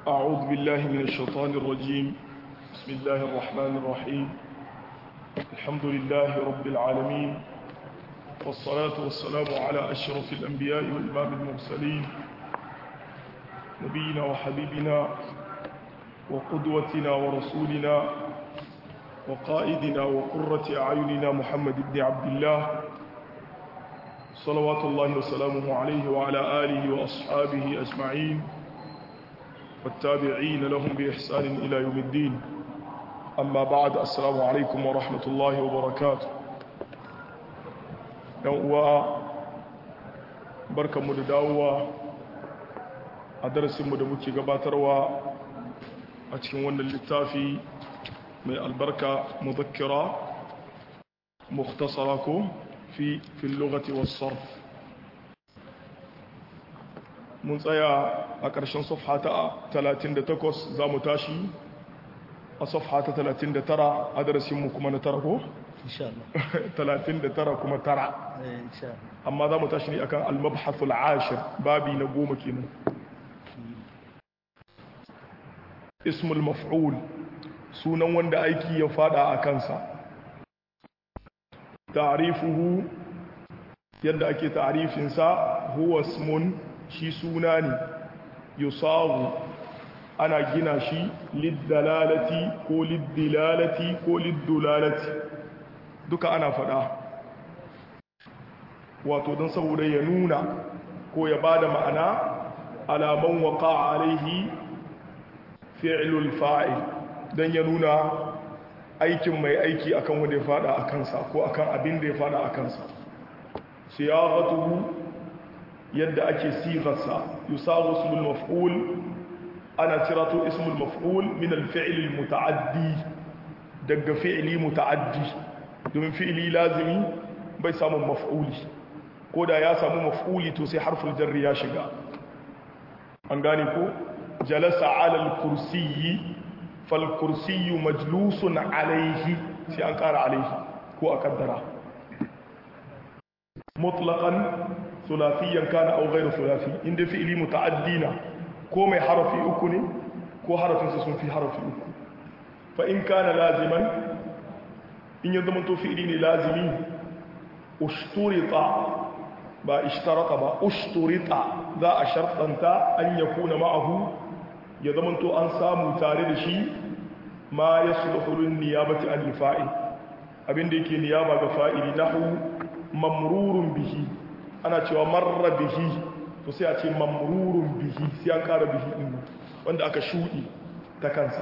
أعوذ بالله من الشيطان الرجيم بسم الله الرحمن الرحيم الحمد لله رب العالمين والصلاة والسلام على أشرف الأنبياء والإمام المرسلين نبينا وحبيبنا وقدوتنا ورسولنا وقائدنا وقرة أعيننا محمد بن عبد الله صلوات الله وسلامه عليه وعلى آله وأصحابه أجمعين والتابعين لهم بإحسان إلى يوم الدين أما بعد السلام عليكم ورحمة الله وبركاته يوم بركة مدداوة أدرس مدمكي قباتروا أتكن ون اللتافي من البركة مذكرة مختصركم في في اللغة والصرف mun tsaya a ƙarshen safha ta 38 za mu tashi a safha ta 39 a darasinmu kuma na tara ko? 39 kuma tara amma za mu tashi ne akan almabhasul ashir babi na goma kenan ismul maf'ul sunan wanda aiki ya fada a kansa ta'rifuhu yadda ake ta'rifinsa huwa ismun shi suna ne yusawu ana gina shi liddalalati ko liddilalati ko liddulalati duka ana fada wato don saboda ya nuna ko ya bada ma'ana alaman waka alaihi fi'lul fa'il don ya nuna aikin mai aiki akan wanda ya fada a kansa ko akan abin da ya fada a kansa siyaqatuhu yadda ake sigarsa yusawu ismul maf'ul ana cirato ismul maf'ul min al-fi'l al-muta'addi daga fi'li muta'addi domin fi'li lazimi bai samu maf'uli ko da ya samu maf'uli to sai harful jarri ya shiga an gane ko jalasa 'ala al-kursiyyi fal kursiyyu majlusun 'alayhi sai an kara 'alayhi ko a kaddara mutlaqan ثلاثيا كان او غير ثلاثي inda fi'ili muta'addina ko mai harafi uku ne ko harafin sa sun fi harafi uku fa in kana laziman in ya zama to fi'ili ne lazimi ushturita ba ishtarata ba ushturita za a shartanta an yakuna ma'ahu ya zama to an samu tare da shi ma yasluhu lin niyabati an fa'il abinda yake niyaba ga fa'ili nahu mamrurun bihi ana cewa marra bihi to sai a ce mamrurun bihi sai an kara bihi din wanda aka shudi ta kansa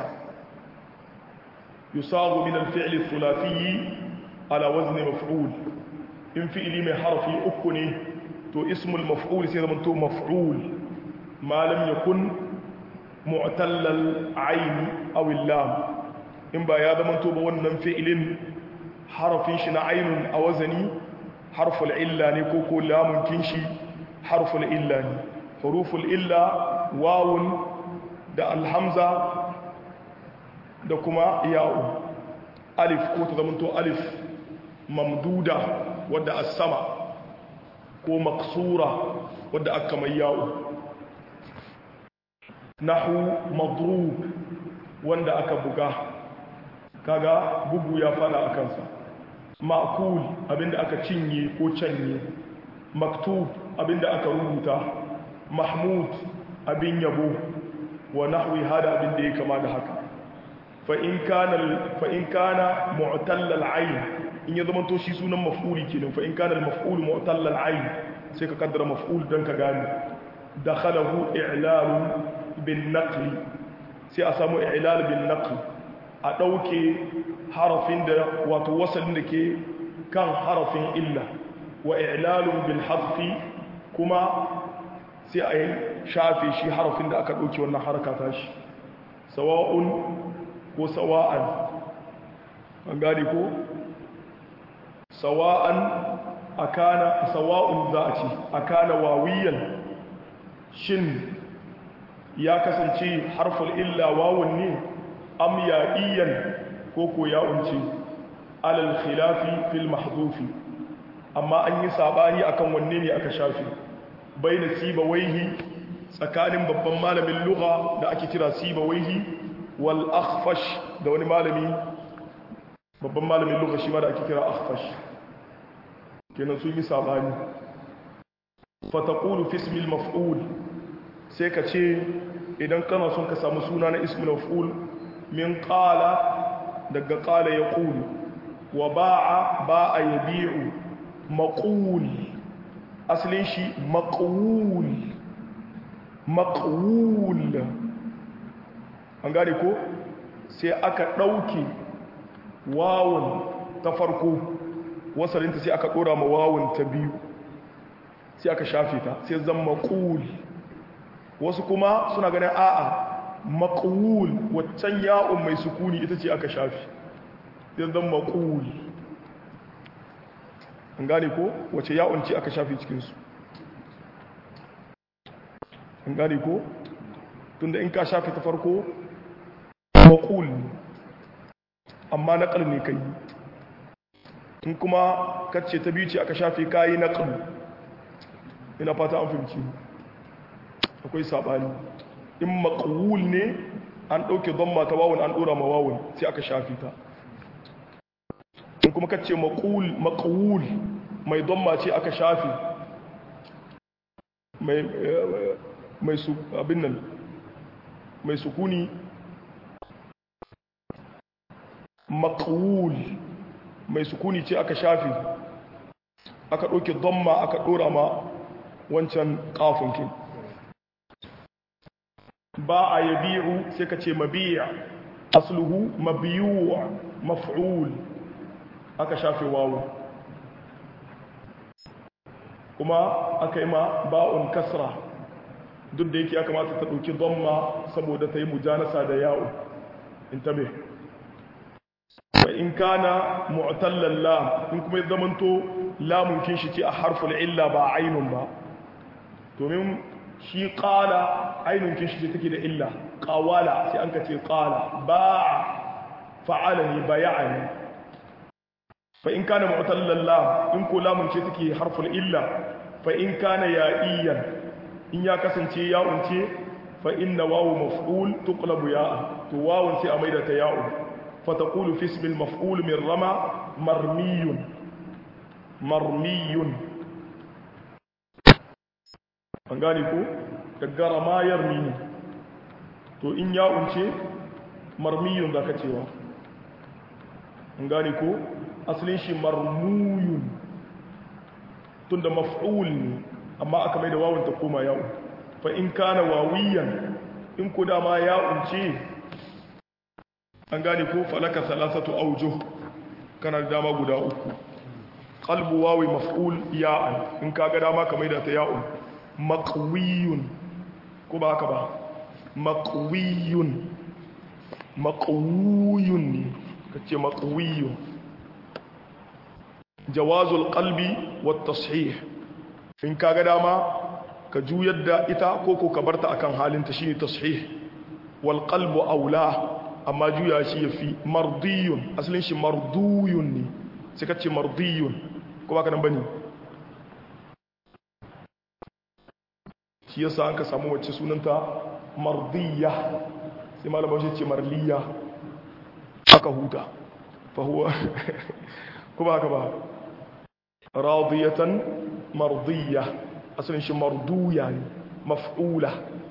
yusagu min al-fi'l ath-thulathi ala wazn maf'ul in fi'li mai harfi uku ne to ismul maf'ul sai zaman to maf'ul ma lam yakun mu'tall al-ayn aw al-lam in ba ya zaman to ba wannan fi'lin harafin shi na ainun a wazani harful illa ne ko ko lamun kinshi harful illa ne huruful illa wawun da alhamza da kuma ya'u alif ko ta zamanto alif mamduda wadda a sama ko maksura wadda aka mai ya'u nahu madrub wanda aka buga kaga bugu ya fada a kansa ma'kul abinda aka cinye ko canye maktub abinda aka rubuta mahmud abin yabo wa nahwi hada abinda ya kama da haka fa in kana fa in kana mu'tall al-ayn in ya zama to shi sunan maf'uli kenan fa in kana al-maf'ul mu'tall al-ayn sai ka kaddara maf'ul dan ka gane dakhalahu i'lal bin naql sai a samu i'lal bin naql a ɗauke harafin da wato wasalin da ke kan harafin illa wa ilalun bil hafi kuma sai a yi shafe shi harafin da aka ɗauke wannan haraka ta shi sawa'un ko sawa'an an gani ko sawa'an akana sawa'un za a ce akana wawiyan shin ya kasance harful illa wawun ne am ya'iyan ko ko ya unce alal khilafi fil mahdufi amma an yi sabani akan wanne ne aka shafi baina sibawaihi tsakanin babban malamin lugha da ake kira sibawaihi wal akhfash da wani malami babban malamin lugha shi ma da ake kira akhfash kenan sun yi sabani fa taqulu fi ismi al maf'ul sai ka ce idan kana son ka samu suna na ismi maf'ul min qala daga qala yaqulu wa ba'a ba'a yabi'u maqul asalin shi maqul maqul an gane ko sai aka ɗauke wawun ta farko wasalinta sai aka ɗora ma wawun ta biyu sai aka shafe ta sai zan maqul wasu kuma suna ganin a'a maqul waccan ya'un mai sukuni ita ce aka shafe sai zan maqul an gane ko wace ya'un ce aka shafe cikinsu an gane ko tunda in ka shafe ta farko maƙul amma naƙal ne kai in kuma kacce ta biyu ce aka shafe kayi naƙal ina fata an fahimci akwai saɓani in maƙul ne an ɗauke don mata wawon an ɗora ma wawon sai aka shafe ta in kuma kacce maƙul maƙul mai don mace aka shafe mai mai su abin nan mai sukuni maƙul mai sukuni ce aka shafi aka ɗauke domma aka ɗora ma wancan ƙafinkin ba a yabi'u sai ka ce mabi'a asluhu mabiyuwa maf'ul aka shafe wawo kuma aka yi ma ba'un kasra duk da yake ya kamata ta ɗauki domma saboda ta yi mujanasa da yawo in tabe wa in kana mu'tallan lam in kuma ya zamanto lamun kin shi ce a harful illa ba ainun ba domin shi qala ainun kin shi ce take da illa qawala sai an ka ce qala ba'a fa'alani bay'ani fa in kana mu'tallan lam in ko lamun ce take harful illa fa in kana ya'iyan in ya kasance ya'un ce fa inna wawu maf'ul tuqlabu ya'a to wawun sai a maida ta ya'u fa taqulu fi ismi al-maf'ul min rama marmiyun marmiyun an gane ko daga rama yarmi to in ya'un ce marmiyun zaka cewa an gane ko asalin shi marmuyun tunda maf'ul ne amma aka mai da wawun ta koma ya'u fa in kana wawiyan in ku dama ya'un ce an gane ko falaka salasatu aujuh kana da dama guda uku qalbu wawi maf'ul ya'an in ka ga dama ka mai da ta ya'un maqwiyun ko ba haka ba maqwiyun maqwiyun ne kace maqwiyun jawazul qalbi wat tashih in ka ga dama ka juyar da ita ko ko ka barta akan halinta shine tashih wal qalbu aula amma juya shi yafi mardiyun asalin shi marduyun ne sai ka ce mardiyun ko baka nan bane shi yasa an ka samu wacce sunanta mardiya sai malama shi ce marliya aka huta fa huwa ko baka ba radiyatan mardiya asalin shi marduya ne maf'ula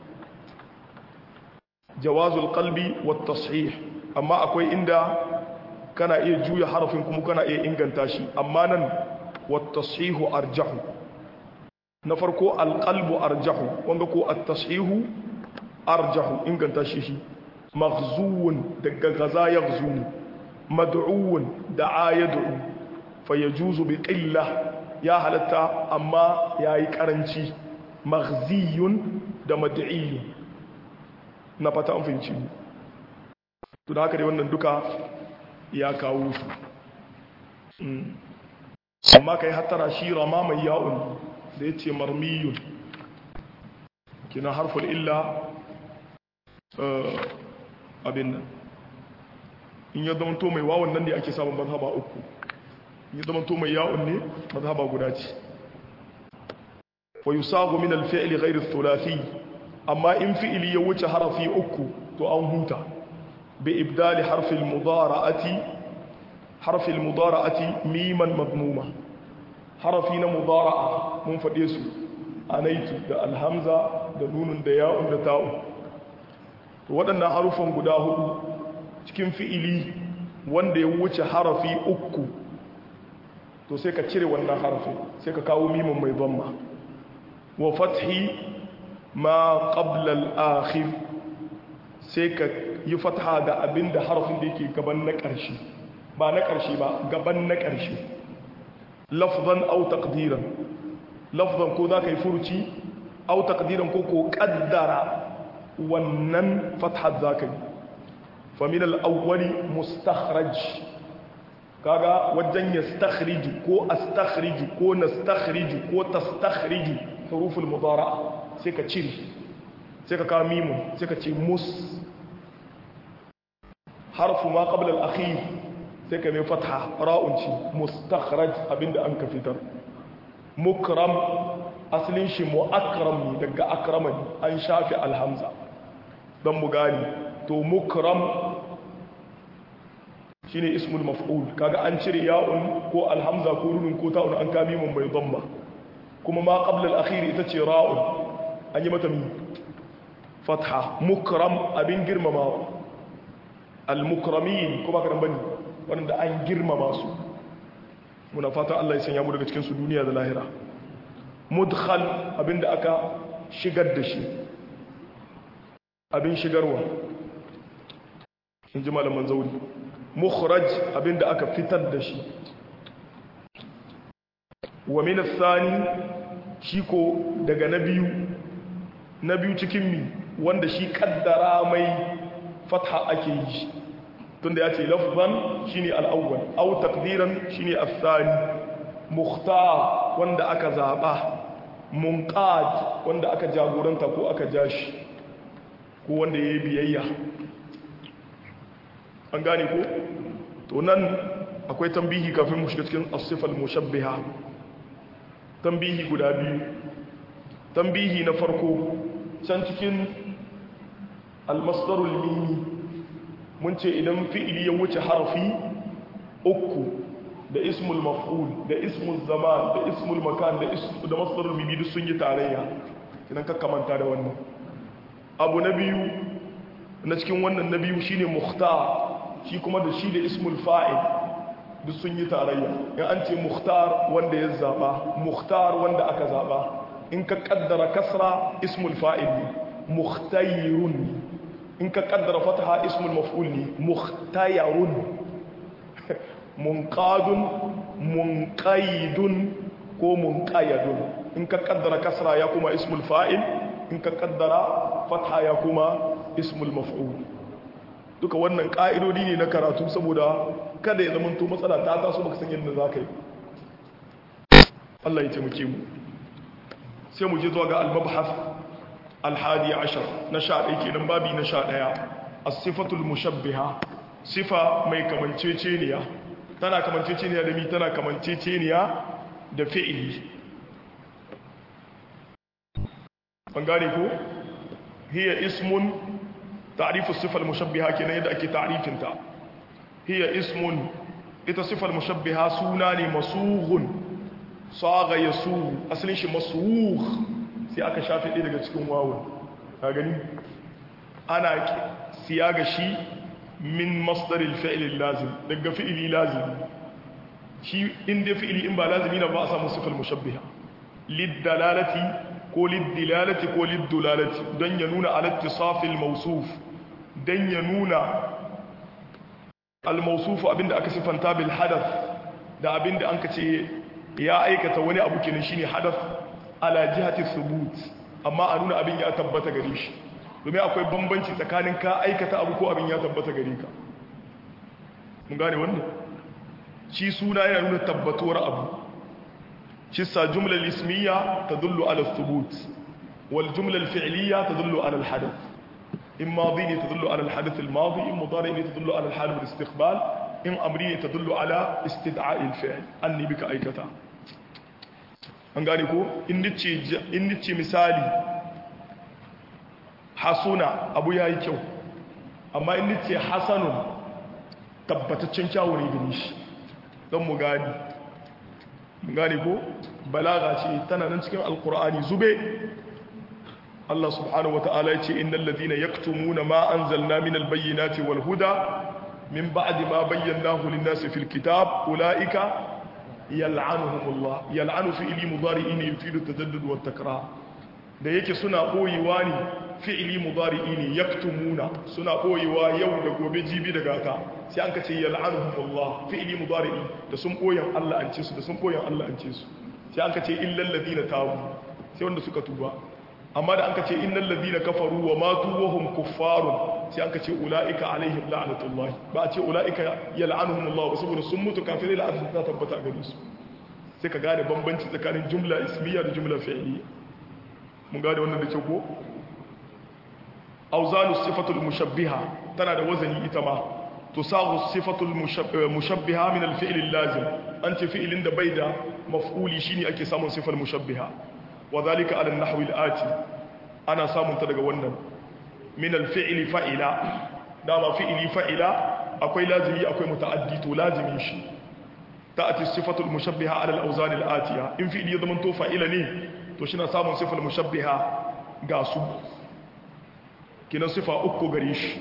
jawazul qalbi wat tashih amma akwai inda kana iya juya harafin kuma kana iya inganta shi amma nan wat tashihu arjahu na farko al qalbu arjahu wanda ko at tashihu arjahu inganta shi shi maghzuun daga gaza yaghzuni mad'uun da'a yad'u fayajuzu bi qillah ya halatta amma ya yi karanci maghziyun da mad'iyun na fata an fahimci mu to da haka dai wannan duka ya kawo su amma kai hattara shi rama mai ya'un da ya ce marmiyun kina harful illa abin nan in ya zama to mai wawon nan ne ake samun mazhaba uku in ya zama to mai ya'un ne mazhaba guda ce wa yusagu min al-fi'l ghayr ath-thulathi amma in fi'ili ya wuce harafi uku to an huta bi ibdali harfil mudara'ati harfil mudara'ati miman madmuma harafi na mudara'a mun faɗe su anaitu da alhamza da nunun da ya'un da ta'un to waɗannan harufan guda hudu cikin fi'ili wanda ya wuce harafi uku to sai ka cire wannan harafi sai ka kawo mimin mai zamma wa fathi ma qabla al-akhir sai ka yi fatha ga abinda harafin da yake gaban na ƙarshe ba na ƙarshe ba gaban na ƙarshe lafzan aw taqdiran lafzan ko za ka yi furuci aw taqdiran ko ko qaddara wannan fathar za ka yi famin al-awwali mustakhraj kaga wajen yastakhriju ko astakhriju ko nastakhriju ko tastakhriju huruful mudara'a sai ka cire sai ka kawo mimun sai ka ce mus harfu ma qabla al-akhir sai ka mai fatha ra'un ci mustakhraj abinda an ka fitar mukram asalin shi mu'akram ne daga akrama an shafi alhamza don mu gani to mukram shine ismul maf'ul kaga an cire ya'un ko alhamza ko runun ko ta'un an kami mun bai dhamma kuma ma qabla al-akhir ita ce ra'un an yi mata fatha mukram abin girmamawa al-mukramin kuma karan bane wanda an girmama su muna fatan Allah ya sanya mu daga cikin su duniya da lahira mudkhal abinda aka shigar da shi abin shigarwa in ji malaman zauri mukhraj abinda aka fitar da shi wa min athani shi ko daga na biyu na biyu cikin mi wanda shi kaddara mai fatha ake yi tunda ya ce lafzan shine al-awwal aw taqdiran shine athani mukhtar wanda aka zaba munqad wanda aka jagoranta ko aka jashi ko wanda yayi biyayya an gane ko to nan akwai tambihi kafin mu shiga cikin as-sifal mushabbiha tambihi guda biyu tambihi na farko can cikin al-masdarul mimi mun ce idan fi'ili ya wuce harfi uku da ismul maf'ul da ismul zaman da ismul makan da ismul da masdarul mimi duk sun yi tarayya idan ka kamanta da wannan abu na biyu na cikin wannan na biyu shine mukhtar shi kuma da shi da ismul fa'il duk sun yi tarayya in an ce mukhtar wanda ya zaba mukhtar wanda aka zaba in ka kaddara kasra ismul fa'il ne mukhtayirun in ka kaddara fataha ismul maf'ul ne mukhtayarun munqadun munqaidun ko munqayadun in ka kaddara kasra ya kuma ismul fa'il in ka kaddara fatha ya kuma ismul maf'ul duka wannan ka'idodi ne na karatu saboda kada ya zama to matsala ta taso baka san yadda za ka yi Allah ya taimake mu sai mu je zuwa ga al-mabhas al-hadi ashar na sha ɗaya kenan babi na sha ɗaya as-sifatul mushabbiha sifa mai kamanceceniya tana kamanceceniya da mi tana kamanceceniya da fi'ili an gane ko hiya ismun تعريف الصفة المشبهة كنا يدأ كي تعريف انت هي اسم ita sifar mushabbiha suna ne masughun saga yasugh asalin shi masugh sai aka shafe ɗaya daga cikin wawun ka gani ana siyaga shi min masdaril fi'l lazim daga fi'li lazim shi inda fi'li in ba lazimi na ba a samu sifar mushabbiha liddalalati ko liddilalati ko liddulalati don ya nuna alattisafil mausuf don ya nuna almausufu abinda aka sifanta bil hadath da abinda an ka ce ya aikata wani abu kenan shine hadath ala jihati thubut amma a nuna abin ya tabbata gare shi domin akwai bambanci tsakanin ka aikata abu ko abin ya tabbata gare ka mun gane wannan shi suna yana nuna tabbatuwar abu شسا جملة الاسمية تدل على الثبوت والجملة الفعلية تدل على الحدث إن ماضي تدل على الحدث الماضي إن مضارع تدل على الحال والاستقبال إن أمري تدل على استدعاء الفعل أني بك أيكتا an gane ko in nice misali hasuna abu ya yi kyau amma in ce hasanun tabbataccen kyawu ne gani shi don mu gani mu gani ko balaga ce tana nan cikin alkur'ani zube Allah subhanahu wata'ala ya ce innal ladina yaktumuna ma anzalna minal bayyinati wal huda min ba'di ma bayyanahu lin-nasi fil kitab ulaika yal'anuhumullah yal'anu fi'li mudari'in yufidu at-tajaddud wat takrar da yake suna koyewa ne fi'li mudari'i ne yaktumuna suna koyewa yau da gobe jibi da gata sai an kace yal'anuhumullah fi'li mudari'i da sun koyan Allah an ce su da sun koyan Allah an ce su sai an kace illal ladina tabu sai wanda suka tuba amma da an kace innal ladina kafaru wa matu wa hum kuffarun sai an kace ulaika alaihim la'natullah ba a ce ulaika yal'anuhumullah ba saboda sun mutu kafirai la'natu ta tabbata gare su sai ka gane bambanci tsakanin jumla ismiya da jumla fi'liya mun gane wannan da ke ko auzanu sifatul mushabbiha tana da wazani ita ma tusagu sifatul mushabbiha min al-fi'l al-lazim an ce fi'ilin da bai da maf'uli shine ake samun sifar mushabbiha wa zalika ala an-nahwi al-ati ana samun ta daga wannan min al-fi'li fa'ila dama fi'ili fa'ila akwai lazimi akwai muta'addi to lazimin shi ta'ati sifatul mushabbiha ala al-awzan al-atiya in fi'ili ya zama to fa'ila ne to shi na samun sifar mushabbiha ga su kinan sifa uku gare shi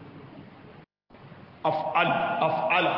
af'al af'ala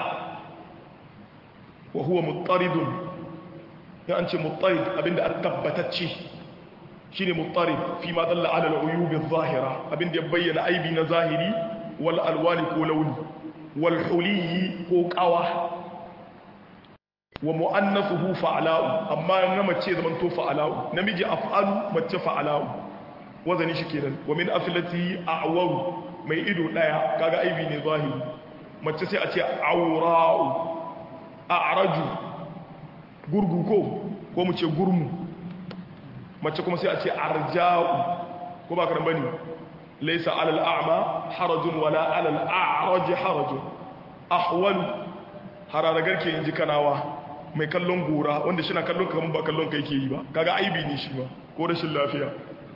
wa huwa muttaridun ya an ce muttarid abinda an tabbatacce shine muttarid fi ma dalla ala al-uyub adh-dhahira abinda ya bayyana aibi na zahiri wal alwani ko launi wal huliyi ko qawa wa mu'annathuhu fa'la'u amma na mace zaman to fa'la'u namiji af'alu mace fa'la'u wazani shi kenan wa min aflati a'waru mai ido daya kaga aibi ne zahiri mace sai a ce awra'u a'raju gurgu ko ko mu ce gurmu mace kuma sai a ce arja'u ko ba ka bane laysa 'ala al-a'ma harajun wala 'ala al-a'raj harajun ahwalu hararagar ke inji kanawa mai kallon gora wanda shi na kallon kamar ba kallon kai ke yi ba kaga aibi ne shi ba ko rashin lafiya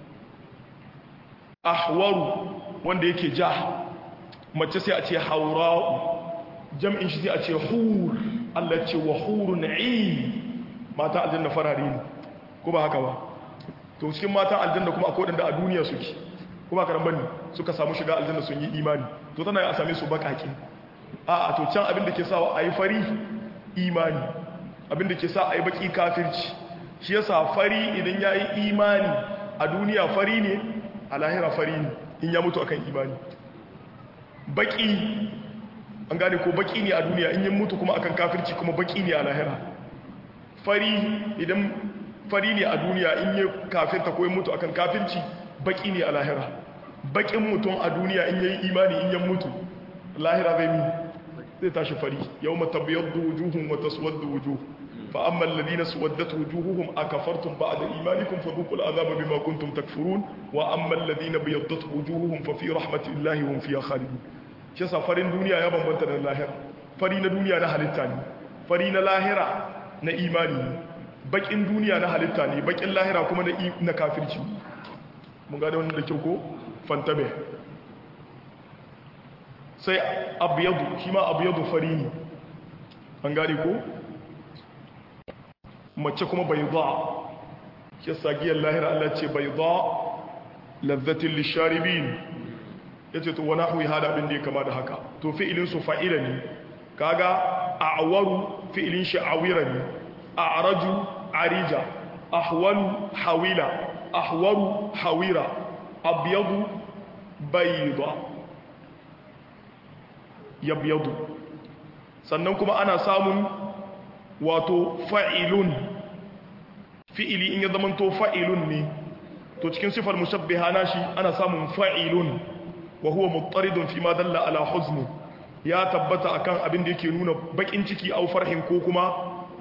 ahwaru wanda yake ja mace sai a ce haura'u jam'in shi sai a ce hur Allah ce wa hurun ain mata aljanna farare ne ko ba haka ba to cikin mata aljanna kuma akwai wanda a duniya suke ko ba karan bane suka samu shiga aljanna sun yi imani to tana a same su bakaki a a to can abin da ke sawa ayi fari imani abin da ke sa ayi baki kafirci shi yasa fari idan yayi imani a duniya fari ne a lahira fari ne in ya mutu akan imani baki an gane ko baki ne a duniya in ya mutu kuma akan kafirci kuma baki ne a lahira fari idan fari ne a duniya in ya kafirta ko ya mutu akan kafirci baki ne a lahira bakin mutum a duniya in yayi imani in ya mutu lahira zai mi zai tashi fari yawma tabyaddu wujuhum wa taswaddu wujuh fa amma alladhina suwaddat wujuhuhum akafartum ba'da imanikum fadhuqul adhaba bima kuntum takfurun wa amma alladhina biyaddat wujuhuhum fa fi rahmatillahi hum fiha khalidun shi yasa farin duniya ya bambanta da lahira fari na duniya na halitta ne fari na lahira na imani ne bakin duniya na halitta ne bakin lahira kuma na na kafirci mun gane wannan da kyau ko fantabe sai abyadu shi ma abyadu fari ne an gane ko mace kuma bayda shi yasa giyar lahira Allah ce bayda lazzatin lisharibin yace to wani hui hada abin da ya kama da haka to fi'ilin su fa'ila ne kaga a'waru fi'ilin shi awira ne a'raju arija ahwalu hawila ahwaru hawira abyadu bayda yabyadu sannan kuma ana samun wato fa'ilun fi'ili in ya zamanto fa'ilun ne to cikin sifar mushabbiha nashi ana samun fa'ilun wa huwa muttaridun fi ma dalla ala huzni ya tabbata akan abin da yake nuna bakin ciki au farhin ko kuma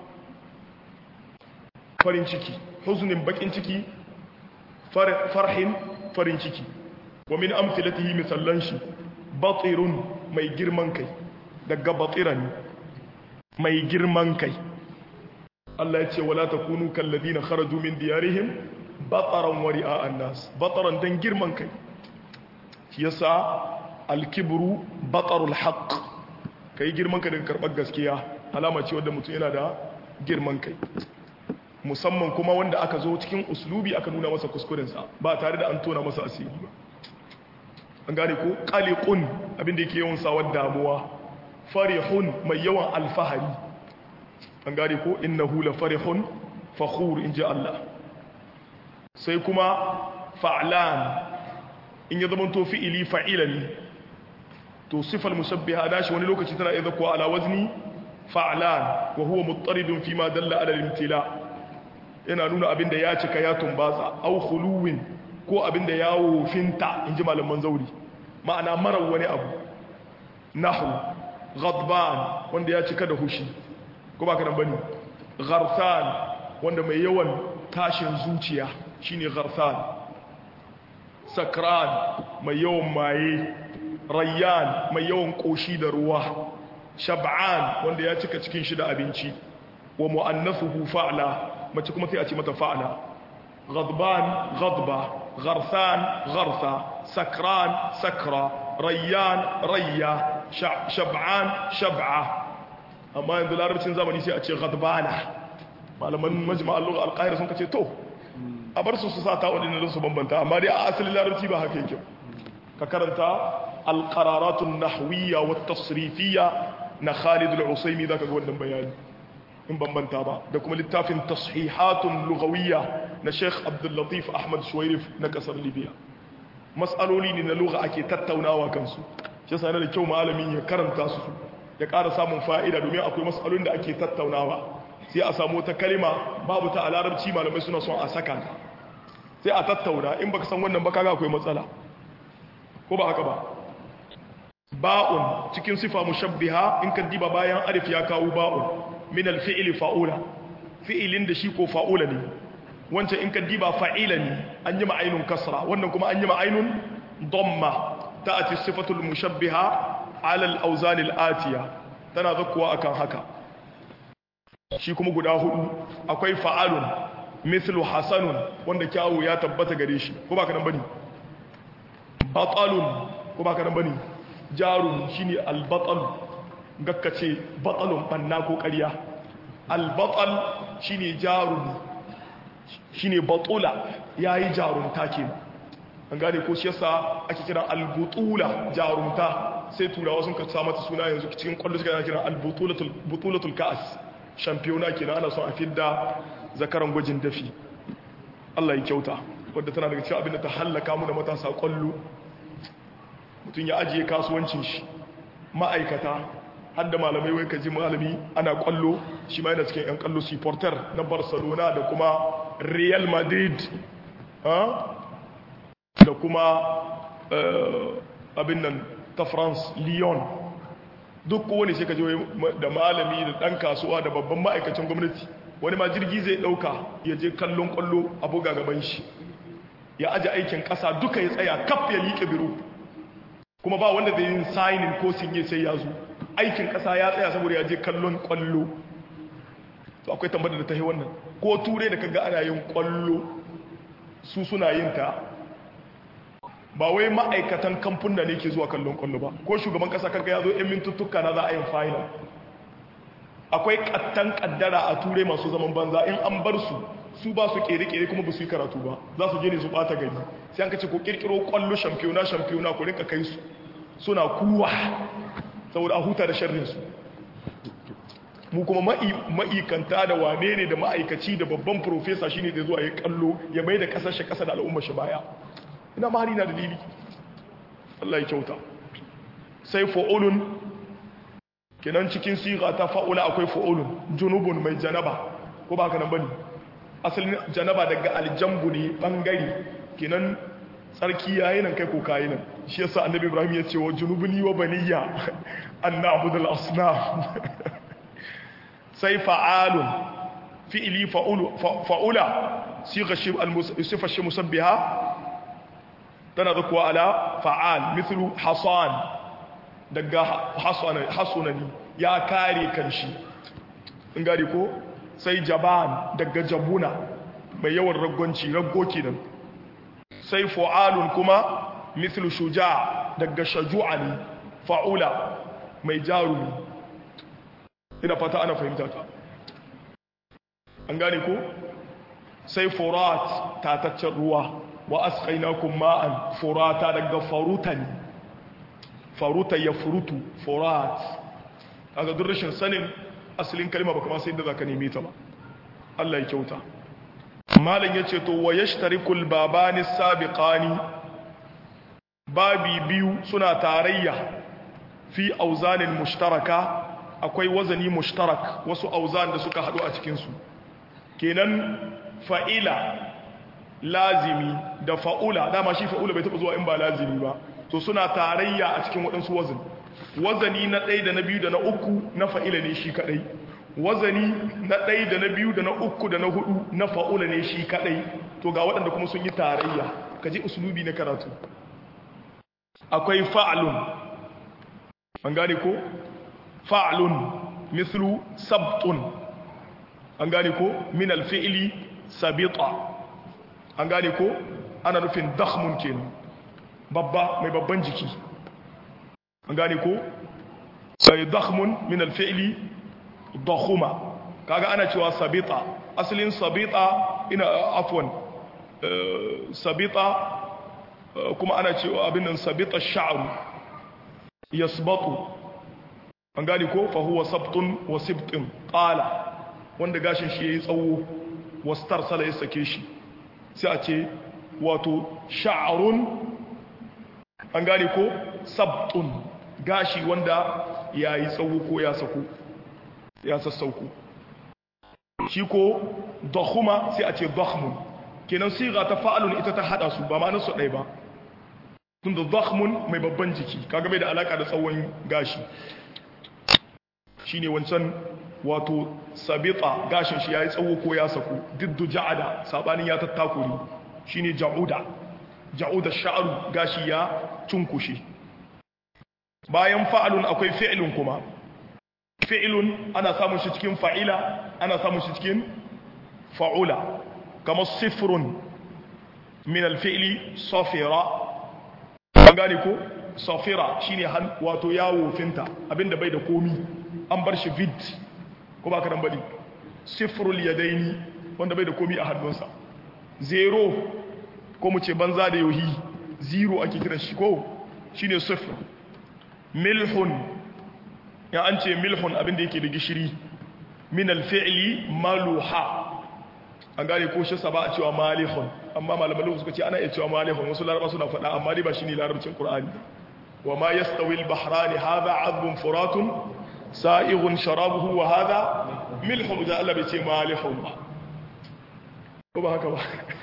farin ciki huznin bakin ciki farhin farin ciki wa min amthilatihi misallan shi batirun mai girman kai daga batiran mai girman kai Allah ya ce wala takunu kalladina kharaju min diyarihim bataran wa ri'a an-nas bataran dan girman kai shi yasa alkibru batarul haqq kai girman ka daga karbar gaskiya alama ce wanda mutum yana da girman kai musamman kuma wanda aka zo cikin uslubi aka nuna masa kuskurensa ba tare da an tona masa asiri ba an gane ko qaliqun abinda yake yawan sawar damuwa farihun mai yawan alfahari an gane ko innahu la farihun fakhur inji Allah sai kuma fa'lan in ya zama to fi'ili fa'ilan to sifal musabbiha dashi wani lokaci tana iya zakwa ala wazni fa'lan wa huwa muttaridun fi ma dalla ala al-imtila yana nuna abinda ya cika ya tumbatsa au khuluwin ko abinda ya wofinta inji malaman zauri ma'ana marar wani abu nahu ghadban wanda ya cika da hushi ko ba kana bane gharsan wanda mai yawan tashin zuciya shine gharsan sakran mai yawan maye rayyan mai yawan koshi da ruwa shab'an wanda ya cika cikin shi da abinci wa mu'annathuhu fa'la mace kuma sai a ce mata fa'la ghadban ghadba gharsan gharsa sakran sakra rayyan rayya shab'an shab'a amma yanzu larabcin zamani sai a ce ghadbana malaman majma'al lugha al-qahira sun kace to a bar su su sa ta wadin su bambanta amma dai a asalin larabci ba haka yake ka karanta al-qararat an-nahwiyya wat-tasrifiyya na Khalid al-Usaymi zaka ga wannan bayani in bambanta ba da kuma littafin tashihatun lughawiyya na Sheikh Abdul Latif Ahmad Shuwairif na kasar Libya mas'aloli ne na lugha ake tattaunawa kansu shi yasa yana da kyau malamin ya karanta su ya ƙara samun fa'ida domin akwai mas'alolin da ake tattaunawa sai a samu wata kalima babu ta a larabci malamai suna son a saka ta sai a tattauna in baka san wannan ba kaga akwai matsala ko ba haka ba ba'un cikin sifa mushabbiha in ka diba bayan alif ya kawo ba'un min alfi'li fa'ula fi'ilin da shi ko fa'ula ne wancan in ka diba fa'ila ne an yi ma'ainun kasra wannan kuma an yi ma'ainun damma ta'ati sifatul mushabbiha ala al-awzan al-atiya tana zakkuwa akan haka shi kuma guda hudu akwai fa'alun mithlu hasanun wanda kyawu ya tabbata gare shi ko ba ka nan bane batalun ko ba ka nan bane jarun shine albatal gakkace batalun banna ko ƙarya albatal shine jarun shine batula yayi jarunta kenan an gane ko shi yasa ake kiran albutula jarunta sai turawa sun ka sa mata suna yanzu cikin kwallo suka kiran albutulatul butulatul ka'as shampiyona kenan ana son a fidda zakaran gwajin dafi Allah ya kyauta wadda tana daga cikin abin da ta hallaka mu da matasa kwallo mutum ya ajiye kasuwancin shi ma'aikata har da malamai wai kaji malami ana kwallo shi ma yana cikin yan kwallo supporter na barcelona da kuma real madrid da kuma abin nan ta france lyon duk kowane sai ka je da malami da dan kasuwa da babban ma'aikacin gwamnati wani ma jirgi zai dauka ya je kallon kwallo a buga gaban shi ya aje aikin kasa duka ya tsaya kaf ya liƙe biro kuma ba wanda zai yin signing ko sinye sai ya zo aikin kasa ya tsaya saboda ya je kallon kwallo to akwai tambayar da ta yi wannan ko ture da kaga ana yin kwallo su suna yin ta ba wai ma'aikatan kamfuna ne ke zuwa kallon kwallo ba ko shugaban kasa kanka ya zo yan mintuttuka na za a yin final akwai kattan kaddara a turai masu zaman banza in an bar su su ba su kere-kere kuma ba su yi karatu ba za su je ne su bata gari sai an kace ko kirkiro kwallo shampiyona shampiyona ku rinka kai su suna kuwa saboda a huta da sharrin su mu kuma ma'ikanta da wane ne da ma'aikaci da babban profesa shine da zuwa ya kallo ya mai da kasar shi kasa da al'ummar shi baya ina mahari na dalili Allah ya kyauta sai fa'ulun kenan cikin siga ta fa'ula akwai fa'ulun junubun mai janaba ko ba haka nan bane asalin janaba daga aljambu ne bangare kenan tsarki yayin nan kai ko kayi nan shi yasa annabi ibrahim ya ce wa junubuni wa baniya an na'budul asnam sai fa'alun fi'ili fa'ula siga shi al-sifa shi musabbiha tana zakuwa ala fa'al mithlu hasan daga hasunani ya kare kanshi in gari ko sai jaban daga jabuna mai yawan raggonci raggo kenan sai fu'alun kuma mithlu shuja daga shaju'ani fa'ula mai jarumi ina fata ana fahimta ta an gane ko sai furat tataccen ruwa wa asqainakum ma'an furata daga farutan faruta ya furutu furat kaga duk rashin sanin asalin kalma ba kuma sai inda zaka neme ta ba Allah ya kyauta malam yace to wa yashtarikul babani sabiqani babi biyu suna tarayya fi auzanin mushtaraka akwai wazani mushtarak wasu auzan da suka hadu a cikin su kenan fa'ila lazimi da fa'ula dama shi fa'ula bai taba zuwa in ba lazimi ba to suna tarayya a cikin waɗansu wazin wazani na ɗaya da na biyu da na uku na fa'ila ne shi kaɗai wazani na ɗaya da na biyu da na uku da na hudu na fa'ula ne shi kaɗai to ga waɗanda kuma sun yi tarayya ka ji usulubi na karatu akwai fa'alun an gane ko fa'alun mislu sabtun an gane ko min alfi'ili sabita an gane ko ana nufin dakhmun kenan babba mai babban jiki an gane ko sai dakhmun min alfi'li dakhuma kaga ana cewa sabita asalin sabita ina afwan sabita kuma ana cewa abin nan sabita sha'ru yasbatu an gane ko fa huwa sabtun wa sibtin qala wanda gashin shi yayi tsawo wastarsala ya sake shi sai a ce wato sha'run an gane ko sabtun gashi wanda ya yi tsawo ko ya sako ya sassauko shi ko dakhuma sai a ce dakhmun kenan siga ta fa'alun ita ta hada su ba ma su ɗaya ba tun da dakhmun mai babban jiki kaga bai da alaka da tsawon gashi shine wancan wato sabita gashin shi yayi tsawo ko ya sako diddu ja'ada sabanin ya tattakuri shine ja'uda ja'uda sha'ru gashi ya cunkushe bayan fa'alun akwai fi'lun kuma fi'lun ana samun shi cikin fa'ila ana samun shi cikin fa'ula kamar sifrun min al-fi'li safira an gane ko safira shine wato yawo finta abinda bai da komi an bar shi vid ko ba ka nan bane sifrul yadaini wanda bai da komi a hannunsa zero ko mu ce banza da yohi zero ake kiran shi ko shine sifr milhun ya an ce milhun abinda yake da gishiri min alfi'li maluha an gane ko shi saba a cewa malihun amma malaman suka ce ana iya cewa malihun wasu laraba suna faɗa amma dai ba shine larabcin qur'ani wa ma yastawi al-bahrani hadha 'adbun furatun sa'ighun sharabuhu wa hadha milhun da Allah bai ce malihun ba ko ba haka ba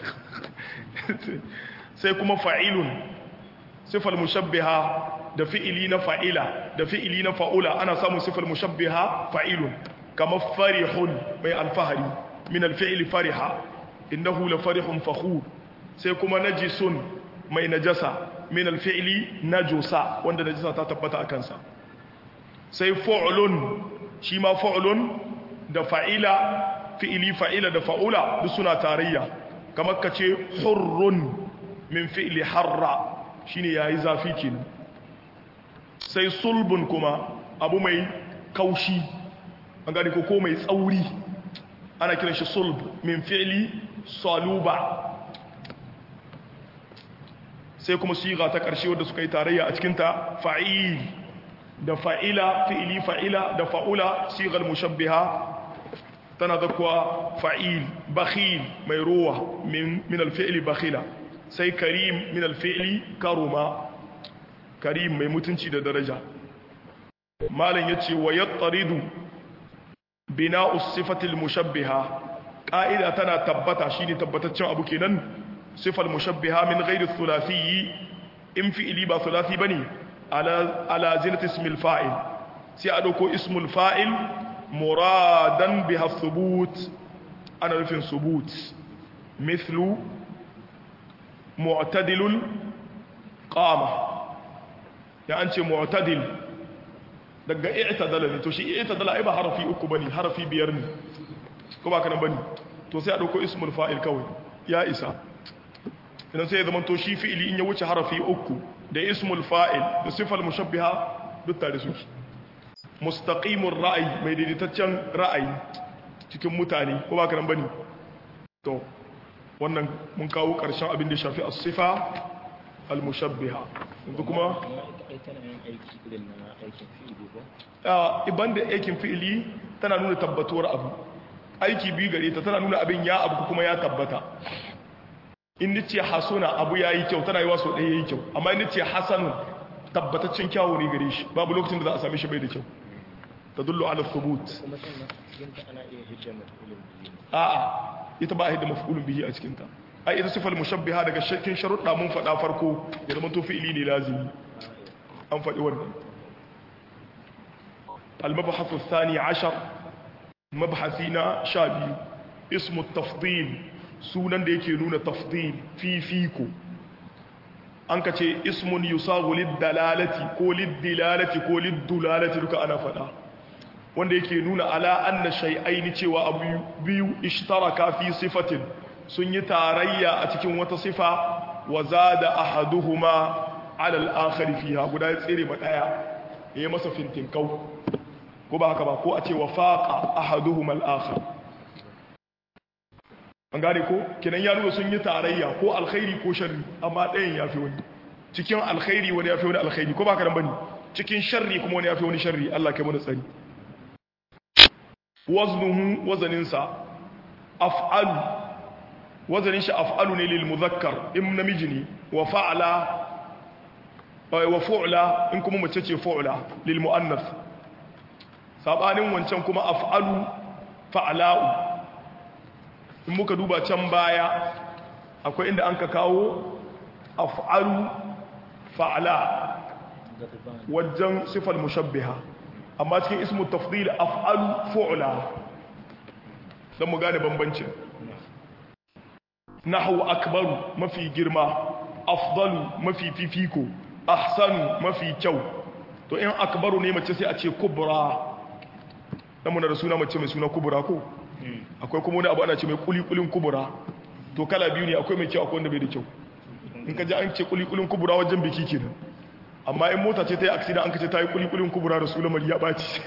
sai kuma fa'ilun sifal mushabbiha da fi'ili na fa'ila da fi'ili na fa'ula ana samun sifal mushabbiha fa'ilun kamar farihun mai alfahari min alfi'ili fariha innahu la farihun fakhur sai kuma najisun mai najasa min alfi'ili najusa wanda najasa ta tabbata a kansa sai fa'ulun shi ma fa'ulun da fa'ila fi'ili fa'ila da fa'ula duk suna tarayya kamar ka ce hurrun min fi'ili harra shine yayi zafi kenan sai sulbun kuma abu mai kaushi an gani ko ko mai tsauri ana kiran shi sulb min fi'li saluba sai kuma siga ta ƙarshe wadda suka yi tarayya a cikinta fa'il da fa'ila fi'ili fa'ila da fa'ula sigar mushabbiha tana zakuwa fa'il bakhil mai ruwa min alfi'ili bakhila sai karim min alfi'ili karuma karim mai mutunci da daraja malam yace wa yattaridu bina'u sifatil mushabbiha qa'ida tana tabbata shine tabbataccen abu kenan sifal mushabbiha min ghairi thulathi in fi'li ba thulathi bane ala ala zinati ismil fa'il sai a dauko ismul fa'il muradan biha thubut ana nufin thubut mithlu mu'tadilul qama ya an ce mu'tadil daga i'tadala ne to shi i'tadala ai ba harafi uku bane harafi biyar ne ko ba kana bane to sai a dauko ismul fa'il kawai ya isa idan sai ya zama to shi fi'ili in ya wuce harafi uku da ismul fa'il da sifal mushabbiha duk tare suke mustaqimur ra'ayi mai daidaitaccen ra'ayi cikin mutane ko ba ka nan bane to wannan mun kawo karshen abin da shafi as-sifa al-mushabbiha yanzu kuma iban da aikin fi'ili tana nuna tabbatuwar abu aiki biyu gare ta tana nuna abin ya abu kuma ya tabbata in nace hasuna abu yayi kyau tana yi waso ɗaya yayi kyau amma in nace hasanun tabbataccen kyawu ne gare shi babu lokacin da za a same shi bai da kyau tadullu ala thubut a'a ita ba a hidda maf'ulun bihi a cikin ta ai ita sifal mushabbiha daga shakkin sharuɗa mun faɗa farko ya zama to fi'ili ne lazimi an faɗi wannan المبحث الثاني عشر مبحثنا شابي اسم التفضيل sunan da yake nuna tafdil fifiko an ka ce ismun yusagu liddalalati ko liddilalati ko liddulalati duka ana fada wanda yake nuna ala anna shay'aini cewa abu biyu ishtaraka fi sifatin sun yi tarayya a cikin wata sifa wa zada ahaduhuma ala al-akhar fiha guda ya tsere ma daya yayi masa fintinkau ko ba haka ba ko a ce wa faqa ahaduhuma al-akhar an gane ko kenan ya nuna sun yi tarayya ko alkhairi ko sharri amma ɗayan ya fi wani cikin alkhairi wani ya fi wani alkhairi ko ba ka bane cikin sharri kuma wani ya fi wani sharri Allah kai mana tsari waznuhu wazaninsa af'alu wazanin shi af'alu ne lil muzakkar in namiji ne wa fa'ala wa fu'la in kuma mace ce fu'la lil muannas sabanin wancan kuma af'alu fa'la'u in muka duba can baya akwai inda an ka kawo af'alu fa'ala wajen sifar mushabbiha amma cikin ismu tafdil af'alu fu'la don mu gane bambancin nahu akbaru mafi girma afdalu mafi fifiko ahsanu mafi kyau to in akbaru ne mace sai a ce kubra dan muna da suna mace mai suna kubra ko akwai kuma wani abu ana ce mai kulikulin kubura to kala biyu ne akwai mai kyau akwai wanda bai da kyau in ka ji an ce kulikulin kubura wajen biki kenan amma in mota ce ta yi aksida an ka ce ta yi kulikulin kubura da sulamar ya ɓaci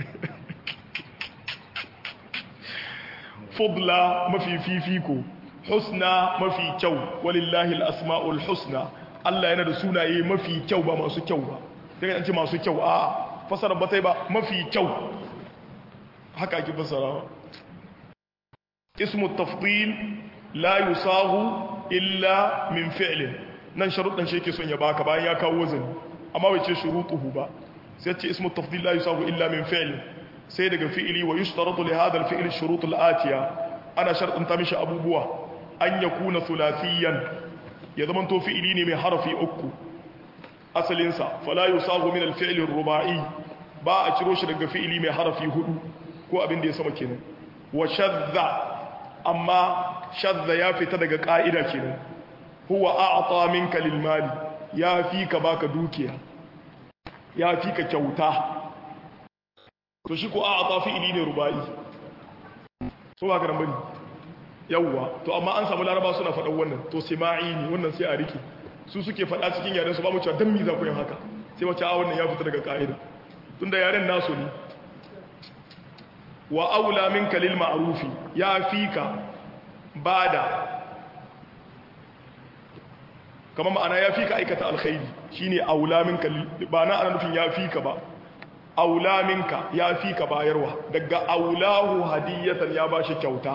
fudla mafi fifiko husna mafi kyau walillahi al'asma'ul husna Allah yana da sunaye mafi kyau ba masu kyau ba daga an ce masu kyau a fasara ba ta ba mafi kyau haka ake fasarawa اسم التفضيل لا يصاغ إلا من فعل nan sharuɗan shi yake son ya baka bayan ya kawo wazani amma bai ce shurutuhu ba sai ce ismu tafdil la yusabu illa min fi'l sai daga fi'ili wa yushtaratu li hadha al-fi'l shurut al-atiya ana sharɗin ta mishi abubuwa an yakuna thulathiyan ya zaman to fi'ili ne mai harafi uku asalin sa fala yusabu min al-fi'l ar-ruba'i ba a ciro shi daga fi'ili mai harafi hudu ko abin da ya sama kenan wa shadda amma shadda ya fita daga ƙa'ida kenan huwa a'ata minka lil mali ya fi ka baka dukiya ya fi ka kyauta to shi ko a'ata fi'ili ne rubai so ba karan bane yawwa to amma an samu laraba suna faɗan wannan to sima'i ne wannan sai a rike su suke faɗa cikin yaren su ba mu cewa dan mi za ku yin haka sai wace a wannan ya fita daga ƙa'ida tunda yaren nasu ne wa aula minka lil ma'rufi ya fika bada kama ma'ana ya fika aikata alkhairi shine aula minka ba na ana nufin ya fika ba aula minka ya fika bayarwa daga aulahu hadiyatan ya bashi kyauta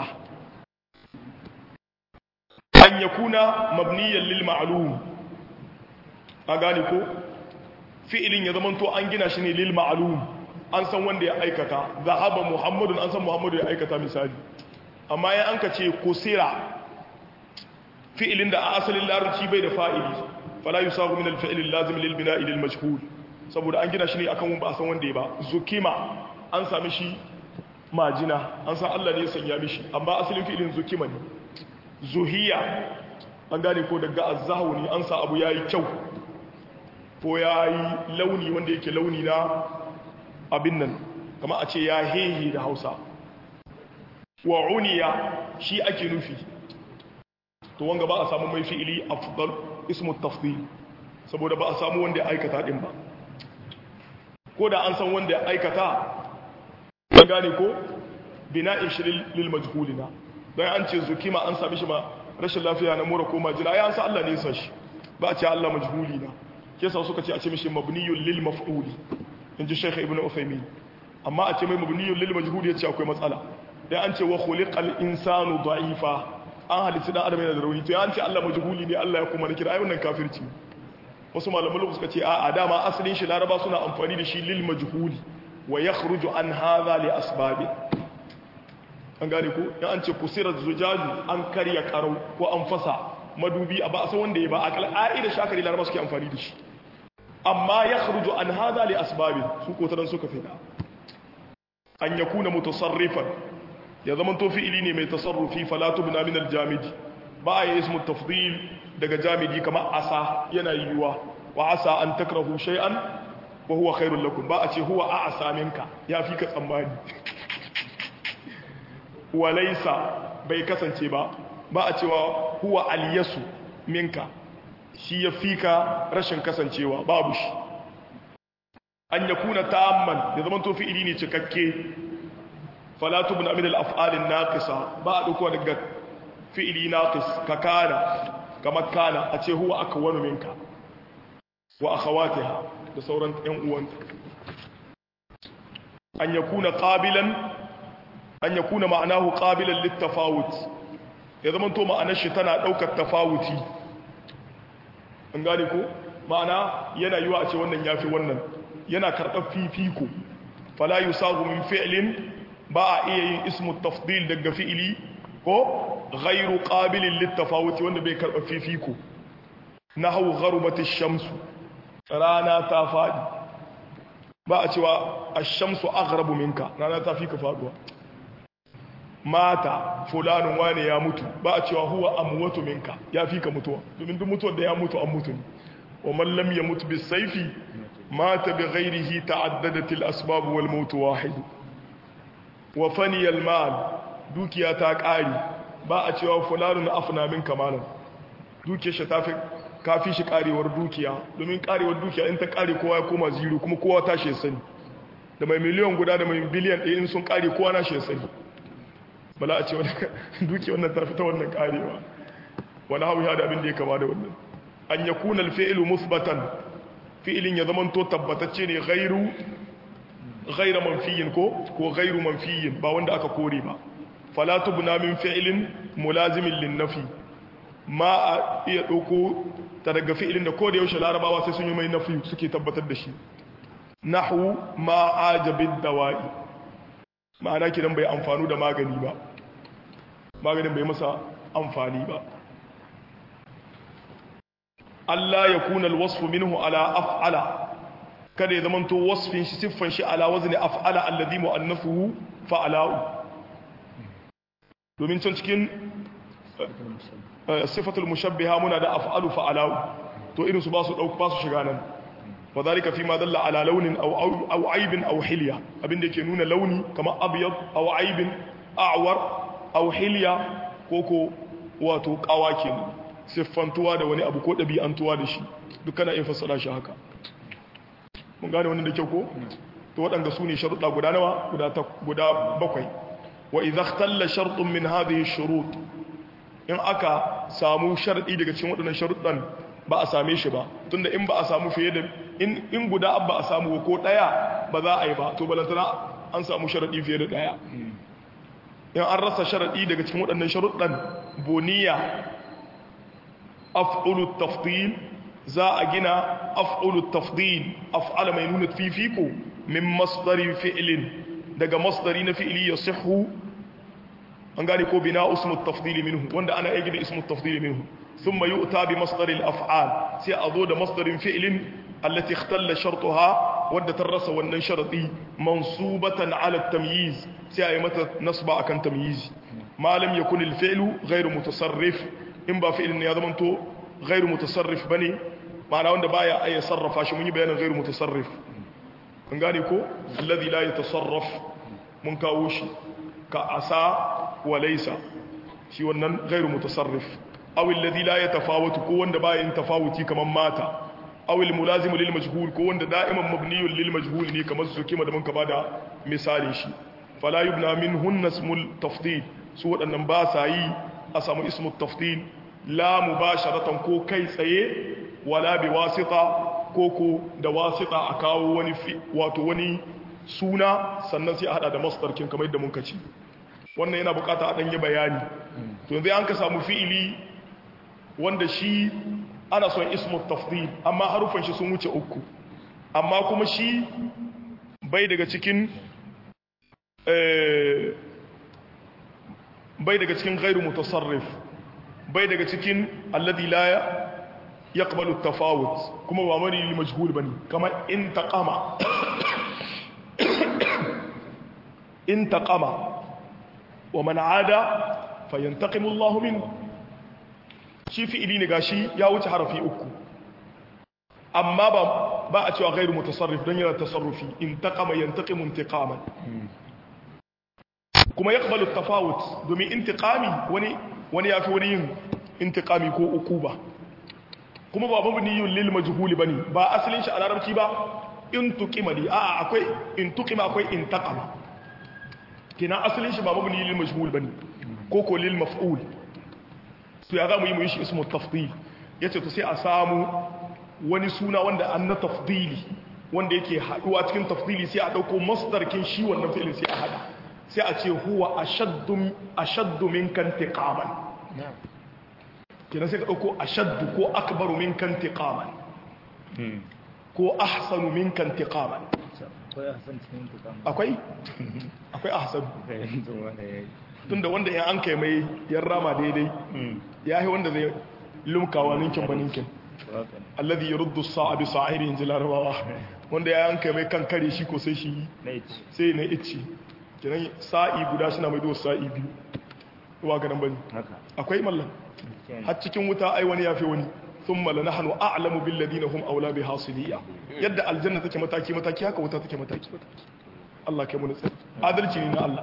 an yakuna mabniyan lil ma'lum a gane ko fi'ilin ya zamanto an gina shi ne lil ma'lum an san wanda ya aikata zahaba muhammadun an san muhammadu ya aikata misali amma ya an ka ce kusira fi'ilin da a asalin larabci bai da fa'ili fala yusagu min al-fi'l al-lazim lil bina'i lil majhul saboda an gina shi ne akan ba san wanda ya ba zukima an sami shi majina an san Allah ne ya sanya mishi amma asalin fi'ilin zukima ne zuhiya an gane ko daga azzahu ne an sa abu yayi kyau ko yayi launi wanda yake launi na abin nan kama a ce ya hehe da hausa wa uniya shi ake nufi to wanga ba a samu mai fi'ili afdal ismu tafdil saboda ba a samu wanda ya aikata din ba ko da an san wanda ya aikata an gane ko bina'in shi lil majhulina don an ce zukima an sami shi ma rashin lafiya na mura ko majina ya san Allah ne ya san shi ba a ce Allah majhuli na ke sa suka ce a ce mishi mabniyun lil maf'uli in ji Sheikh Ibn Uthaymeen amma a ce mai mabniyun lil majhuli ya ce akwai matsala dan an ce wa khuliqal insanu da'ifa an halitta dan adam yana da rauni to ya an ce Allah majhuli ne Allah ya kuma kira ai wannan kafirci wasu malaman lokaci suka ce a dama asalin shi laraba suna amfani da shi lil majhuli wa yakhruju an hadha li asbabi an gane ko ya an ce kusira zujaju an karya karau ko an fasa madubi a ba san wanda ya ba a kal'a'i da shakari laraba suke amfani da shi amma yakhruju an hadha li asbabi su ko tadan suka fida an yakuna mutasarrifan ya zama to fi'ili ne mai tasarrufi fala tubna min al-jamid ba ya ismu tafdil daga jamidi kamar asa yana yiwuwa wa asa an takrahu shay'an wa huwa khairul lakum ba a ce huwa a'asa minka ya fi ka tsammani wa laysa bai kasance ba ba a cewa huwa aliyasu minka shi ya fi ka rashin kasancewa babu shi an yakuna ta'amman ya zama to fi'ili ne cikakke fala tubna min al-af'al an-naqisa ba a dauko daga fi'ili naqis ka kana kamar kana a ce huwa aka wani minka wa akhawatiha da sauran ƴan uwanta an yakuna qabilan an yakuna ma'anahu qabilan littafawut ya zama to ma'anar shi tana daukar tafawuti an gane ko ma'ana yana yiwa a ce wannan yafi wannan yana karɓar fifiko fala yusagu min fi'lin ba a iya yin ismu tafdil daga fi'ili ko ghairu qabilin littafawuti wanda bai karɓa fifiko nahwu gharubati shamsu rana ta fadi ba a cewa ash-shamsu aghrabu minka rana ta fi ka faduwa mata fulanun wane ya mutu ba a cewa huwa amwatu minka ya fi ka mutuwa domin duk mutuwar da ya mutu an mutu ne wa man lam yamut bis sayfi mata bi ghairihi ta'addadat al-asbab wal maut wahid wa fani al-mal dukiya ta ƙari ba a cewa fulanun afna min kamalan dukiyar shi ta fi kafi shi ƙarewar dukiya domin ƙarewar dukiya in ta ƙare kowa ya koma zero kuma kowa ta shi sani da mai miliyan guda da mai biliyan ɗaya in sun ƙare kowa na shi sani bala a ce dukiyar wannan ta fi ta wannan ƙarewa wani hau ya da abin da ya kama da wannan an ya kuna alfi'ilu musbatan fi'ilin ya zama to tabbatacce ne gairu gaira manfiyin ko ko gairu manfiyin ba wanda aka kore ba fala tubna min fi'lin mulazimin linnafi ma a iya dauko ta daga fi'ilin da koda yaushe larabawa sai sun yi mai nafi suke tabbatar da shi nahwu ma ajabid dawai ma'ana kidan bai amfanu da magani ba maganin bai masa amfani ba Allah ya kuna alwasfu minhu ala af'ala kada ya zamanto wasfin shi siffan shi ala wazni af'ala alladhi mu'annafuhu fa'ala'u domin can cikin sifatul mushabbiha muna da af'alu fa'alau to irin su ba su dauka ba su shiga nan wadhalika fi ma dalla ala launin aw aw aibin aw hilya abinda yake nuna launi kamar abyad aw aibin a'war aw hilya koko wato kawake siffantuwa da wani abu ko dabi'antuwa da shi dukkan in fassara shi haka mun gane wannan da kyau ko to waɗanda su ne sharuɗa guda nawa guda bakwai wa idza ikhtalla shartun min hadhihi shurut in aka samu sharadi daga cikin waɗannan sharuɗan ba a same shi ba tunda in ba a samu fiye da in in guda ba a samu ko daya ba za a yi ba to balantana an samu sharadi fiye da daya in an rasa sharadi daga cikin waɗannan sharuɗan boniya af'ulu tafdil za a gina af'ulu tafdil af'ala mai nuna fifiko min masdari fi'lin daga masdari na fi'ili ya sihu an gane ko bina usmu tafdili minhu wanda ana aiki da ismu tafdili minhu thumma yu'ta bi masdar al-af'al sai a zo da masdarin fi'lin allati ikhtalla shartuha wadda tarrasa wannan sharadi mansubatan ala at-tamyiz sai a yi mata nasba akan tamyiz ma lam yakun al-fi'lu ghayr mutasarrif in ba fi'lin ya zama to ghayr mutasarrif bane ma'ana wanda baya ay sarrafa shi mun yi bayanin ghayr mutasarrif an gane ko alladhi la yatasarraf mun kawo shi ka asa wa laysa shi wannan ghairu mutasarrif aw alladhi la yatafawatu ko wanda ba yin tafawuti kaman mata aw almulazim lil majhul ko wanda da'iman mabniyun lil majhul ne kamar su kima da mun ka bada misalin shi fala yubna minhunna ismul tafdil su waɗannan ba sa yi a samu ismul tafdil la mubasharatan ko kai tsaye wala bi wasita ko ko da wasita a kawo wani wato wani suna sannan sai a hada da masdarkin kamar yadda mun kaci wannan yana bukata a ɗanyi bayani to yanzu an ka samu fi'ili wanda shi ana son ismu tafdil amma harufan shi sun wuce uku amma kuma shi bai daga cikin bai daga cikin gairu mutasarrif bai daga cikin alladhi la yaqbalu at-tafawut kuma ba mani li majhul bane kamar in taqama in taqama wa man ada fayantaqimu Allah min shi fi'ili ne gashi ya wuce harafi uku amma ba ba a cewa ghairu mutasarrif dan yana tasarrufi in taqama yantaqimu intiqaman kuma yaqbalu at-tafawut domin intiqami wani wani yafi wani yin intiqami ko ukuba kuma ba mabniyun lil majhul bane ba asalin shi a larabci ba in tuqima li a akwai in tuqima akwai in taqama kina asalin shi ba mabni lil majhul bane ko ko lil maf'ul to ya zamu yi mu yi shi ismu tafdil yace to sai a samu wani suna wanda an na tafdili wanda yake haduwa cikin tafdili sai a dauko masdar kin shi wannan fi'ilin sai a hada sai a ce huwa ashaddu ashaddu minka intiqaman kina sai ka dauko ashaddu ko akbaru minka intiqaman ko ahsanu minka intiqaman akwai akwai ahsan tunda wanda ya an kai mai yan rama daidai ya yi wanda zai lumkawa ninkin ba ninkin alladhi yuruddu sa'a bi sa'iri inji larabawa wanda ya an kai mai kan kare shi ko sai shi sai na ici kiran sa'i guda suna mai do sa'i biyu wa ga nan bane akwai mallan har cikin wuta ai wani yafi wani thumma lanahnu a'lamu bil ladina hum awla bi hasiliya yadda aljanna take mataki mataki haka wuta take mataki mataki Allah kai mu nutsi adalci ne na Allah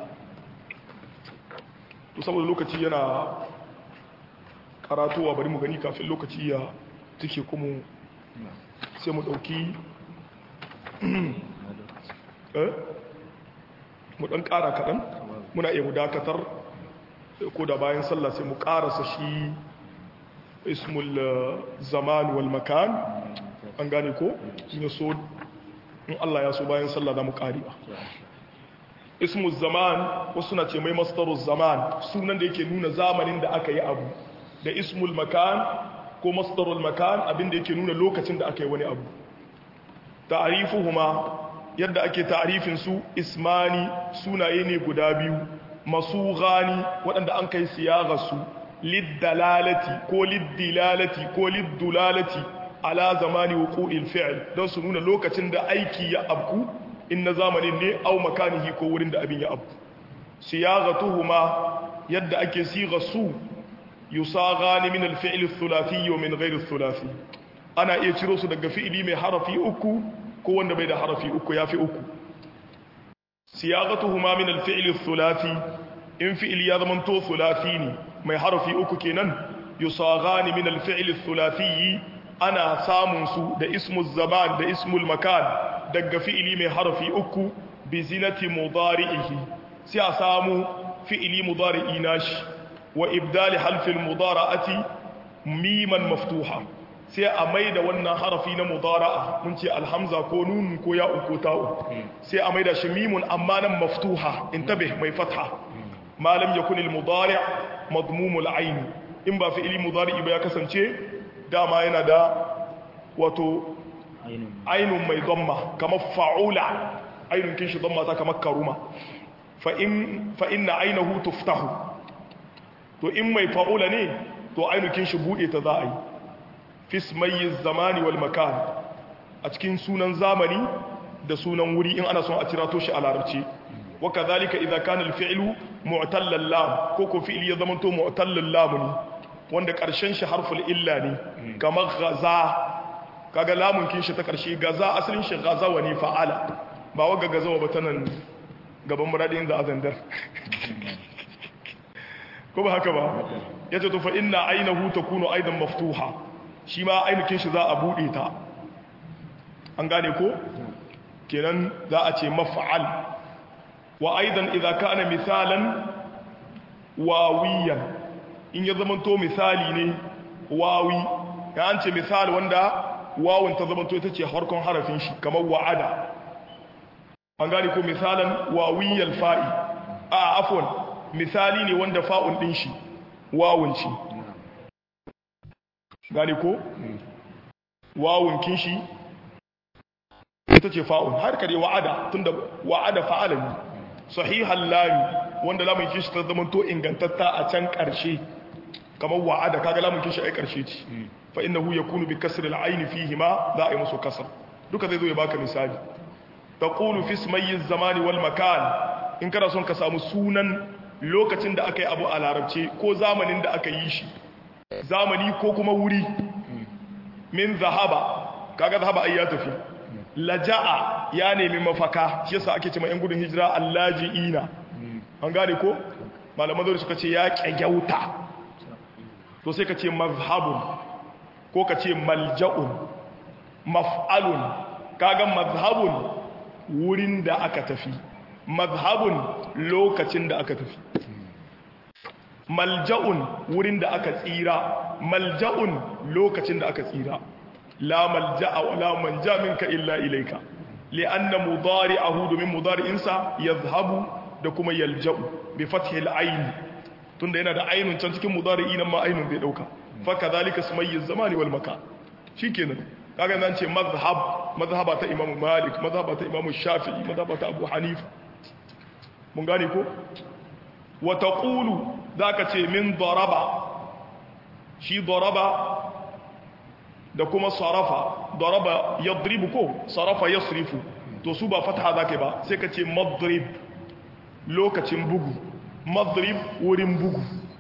to saboda lokaci yana karatuwa bari mu gani kafin lokaci ya take kuma sai mu dauki eh mu dan kara kadan muna iya mu dakatar ko da bayan sallah sai mu karasa shi ismul zaman wal makan an gane ko in so in Allah ya so bayan sallah za mu karewa ismul zaman wasu na ce mai mastarus zaman sunan da yake nuna zamanin da aka yi abu da ismul makan ko mastarul makan abinda yake nuna lokacin da aka yi wani abu ta'arifuhuma yadda ake ta'arifin su ismani sunaye ne guda biyu masu gani waɗanda an kai siyaga su liddalalati ko liddilalati ko liddulalati ala zamani wuqu'il fi'l don su nuna lokacin da aiki ya abku in na zamanin ne au makanihi ko wurin da abin ya abku siyagatuhuma yadda ake siga su yusaghani min al-fi'l ath-thulathi wa min ghayr ath-thulathi ana iya ciro su daga fi'ili mai harafi uku ko wanda bai da harafi uku yafi uku siyagatuhuma min al-fi'l ath-thulathi in fi'il ya zama to thulathi ne mai harafi uku kenan yusaghani min al-fi'l ath-thulathi ana samun su da ismul zaman da ismul makan daga fi'ili mai harafi uku bi zinati mudari'ihi sai a samu fi'ili mudari'i nashi wa ibdali halfil mudara'ati miman maftuha sai a maida wannan harafi na mudara'a mun ce alhamza ko nun ko ya ko ta'u sai a maida shi mimun amma nan maftuha intabih mai fatha ma lam yakun al mudari' madmum al ayn in ba fi'ili mudari'i ba ya kasance dama yana da wato ainun mai dhamma kamar fa'ula ainun kin shi dhamma ta kamar karuma fa in fa inna aynahu tuftahu to in mai fa'ula ne to ainukin shi buɗe ta za a yi fismayi zamani wal makan a cikin sunan zamani da sunan wuri in ana son a cira to shi a larabci waka zalika idan kana alfi'lu mu'tallal lam ko ko fi'li ya zamanto mu'tallal lam ne wanda karshen shi harful illa ne kamar gaza kaga lamun kin shi ta karshe gaza asalin shi gaza wa ne fa'ala ba waga gaza wa batanan gaban muradin da azandar ko ba haka ba yace to fa inna aynahu takunu aidan maftuha shi ma ainihin shi za a bude ta an gane ko kenan za a ce maf'al wa aidan idza kana misalan wawiyan in ya zamanto misali ne wawi ya an ce misali wanda wawun ta zamanto ita ce harkon harafin shi kamar wa'ada an gane ko misalan wawiyal fa'i a afwan misali ne wanda fa'un din shi wawun shi gane ko wawun kin shi ita ce fa'un har kare wa'ada tunda wa'ada fa'ala ne sahihan lami wanda lamun kin shi ta zamanto ingantatta a can ƙarshe kamar wa'ada kaga lamun kin shi ai ƙarshe ce fa innahu yakunu bi kasri al-ayn fihi ma za a yi musu kasar duka zai zo ya baka misali taqulu fi ismayi zamani wal makan in kana son ka samu sunan lokacin da aka yi abu a larabce ko zamanin da aka yi shi zamani ko kuma wuri min zahaba kaga zahaba ai ya tafi laja'a ya nemi mafaka shi yasa ake cewa yan gudun hijira allajiina an gane ko malaman zuri suka ce ya kyagyauta to sai ka ce mazhabun ko ka ce malja'un maf'alun kaga mazhabun wurin da aka tafi mazhabun lokacin da aka tafi malja'un wurin da aka tsira malja'un lokacin da aka tsira la malja'a wa la manja minka illa ilayka li'anna mudari'ahu domin mudari'insa yazhabu da kuma yalja'u bi fathi al-ayn tunda yana da ainun can cikin mudari'i nan ma ainun zai dauka fa kadhalika sumayyi zamani wal makan shikenan kaga nan ce mazhab mazhaba ta imam malik mazhaba ta imam shafi'i mazhaba ta abu hanifa mun gane ko wa taqulu zaka ce min daraba shi daraba da kuma sarafa daraba yadribu ko sarafa yasrifu to su ba fatha zaka ba sai ka ce madrib lokacin bugu madrib wurin bugu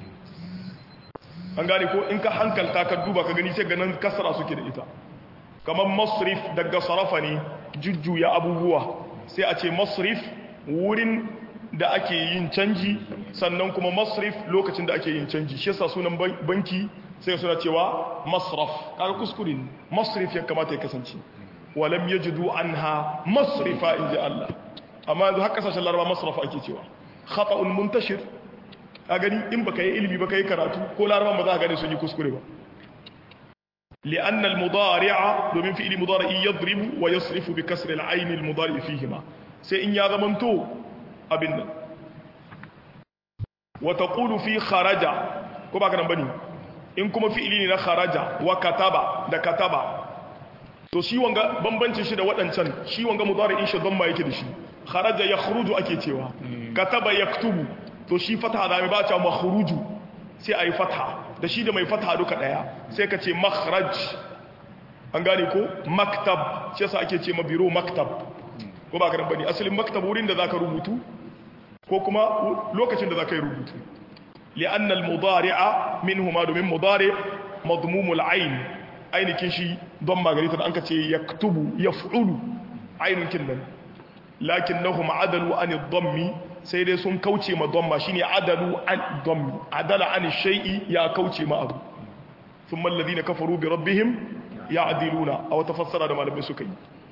an gane ko in ka hankalta ka duba ka gani sai ganin kasra suke da ita kamar masrif daga sarafa ne jujjuya abubuwa sai a ce masrif wurin da ake yin canji sannan kuma masrif lokacin da ake yin canji shi yasa sunan banki sai suna cewa masraf kaga kuskure ne masrif ya kamata ya kasance walam yajidu anha masrifa inji Allah amma yanzu har kasashen laraba masraf ake cewa khata'un muntashir a gani in baka yi ilimi baka yi karatu ko laraban ba za ka gane sun yi kuskure ba لأن المضارع دومين فعل مضارع يضرب ويصرف بكسر العين المضارع فيهما سيئن يا زمنتو أبن وتقول في خرج كما كان بني in kuma fi'ili ne na kharaja wa kataba da kataba to shi wanga bambancin shi da waɗancan shi wanga mudari'in shi dhamma yake da shi kharaja yakhruju ake cewa kataba yaktubu to shi fataha da mai ba ta makhruju sai ayi fataha da shi da mai fataha duka daya sai ka ce makhraj an gane ko maktab shi yasa ake ce ma biro maktab ko ba ka dan bane asalin maktab wurin da zaka rubutu ko kuma lokacin da zaka yi rubutu لأن المضارع منهما دومين مضارع مضموم العين عين كنشي ضم غريتا أنك يكتب يفعل عين كنن لكنهم عدلوا عن الضم سيدي سن كوتي ما ضم شيني عدلوا عن الضم عدل عن الشيء يا كوتي ما أبو ثم الذين كفروا بربهم يعدلون أو تفسر هذا ما لم يسكي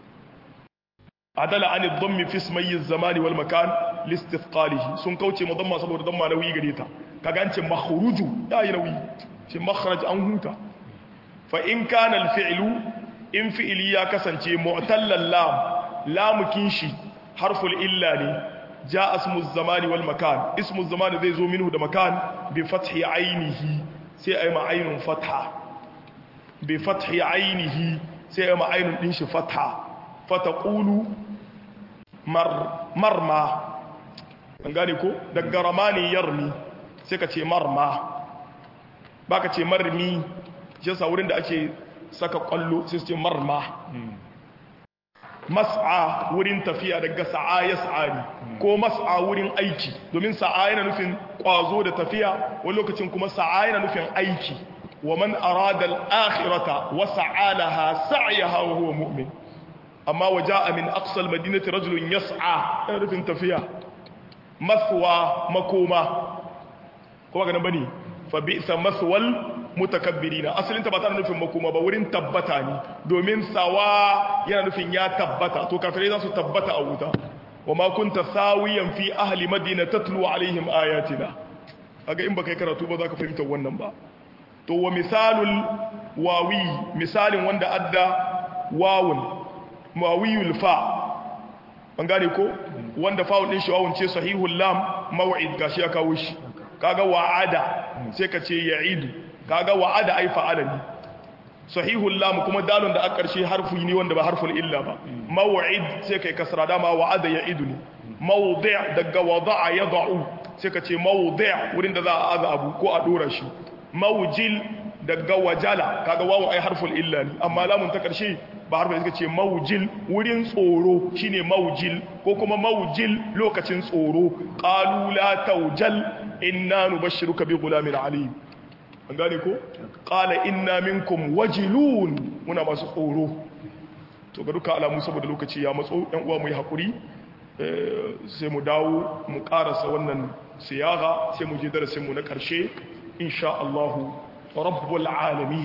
عدل عن الضم في اسمي الزمان والمكان لاستثقاله سن كوتي ما ضم سبب ضم نوي غريتا kaga an ce makhruju ya yi nauyi ce makhraj an huta fa in kana alfi'lu in fi'li ya kasance mu'tallal lam lamukin shi harful illa ne ja ismu zamani wal makan ismu zamani zai zo minhu da makan bi fathi ainihi sai ayi ma ainun fatha bi fathi ainihi sai ayi ma ainun din shi fatha fataqulu mar marma an gane ko daga ramani yarmi sai ka ce marma ba ka ce marmi jasa wurin da ake saka kwallo sai su ce marma mas'a wurin tafiya daga sa'a ya sa'ari ko mas'a wurin aiki domin sa'a yana nufin kwazo da tafiya wani lokacin kuma sa'a yana nufin aiki wa man arada al-akhirata wa sa'alaha sa'yaha wa huwa mu'min amma waja'a min aqsa al-madinati rajulun yas'a yana nufin tafiya maswa makoma kuma ga nan bane fa bi'sa maswal mutakabbirina asalin ta ba tana nufin makoma ba wurin tabbata ne domin sawa yana nufin ya tabbata to kafirai za su tabbata a wuta wa ma kunta sawiyan fi ahli madina tatlu alaihim ayatina kaga in baka yi karatu ba za ka fahimta wannan ba to wa misalul wawi misalin wanda adda wawun mawiyul fa an gane ko wanda fa'ul din shi wawun ce sahihul lam maw'id gashi ya kawo shi kaga wa'ada sai ka ce ya'idu kaga wa'ada ai fa'ala ne sahihul lam kuma dalon da a ƙarshe harfu ne wanda ba harful illa ba maw'id sai kai kasra dama wa'ada ya'idu ne mawdi' daga wada'a yad'u sai ka ce mawdi' wurin da za a aza abu ko a dora shi mawjil daga wajala kaga wawu ai harful illa ne amma lamun ta ƙarshe ba harfin suka ce mawjil wurin tsoro shine mawjil ko kuma mawjil lokacin tsoro qalu la tawjal inna nubashshiruka bi ghulamin alim an gane ko qala inna minkum wajilun muna masu tsoro to ga duka alamu saboda lokaci ya matso ɗan uwa mu yi hakuri sai mu dawo mu karasa wannan siyaga sai mu je darasin mu na karshe insha Allah rabbul alamin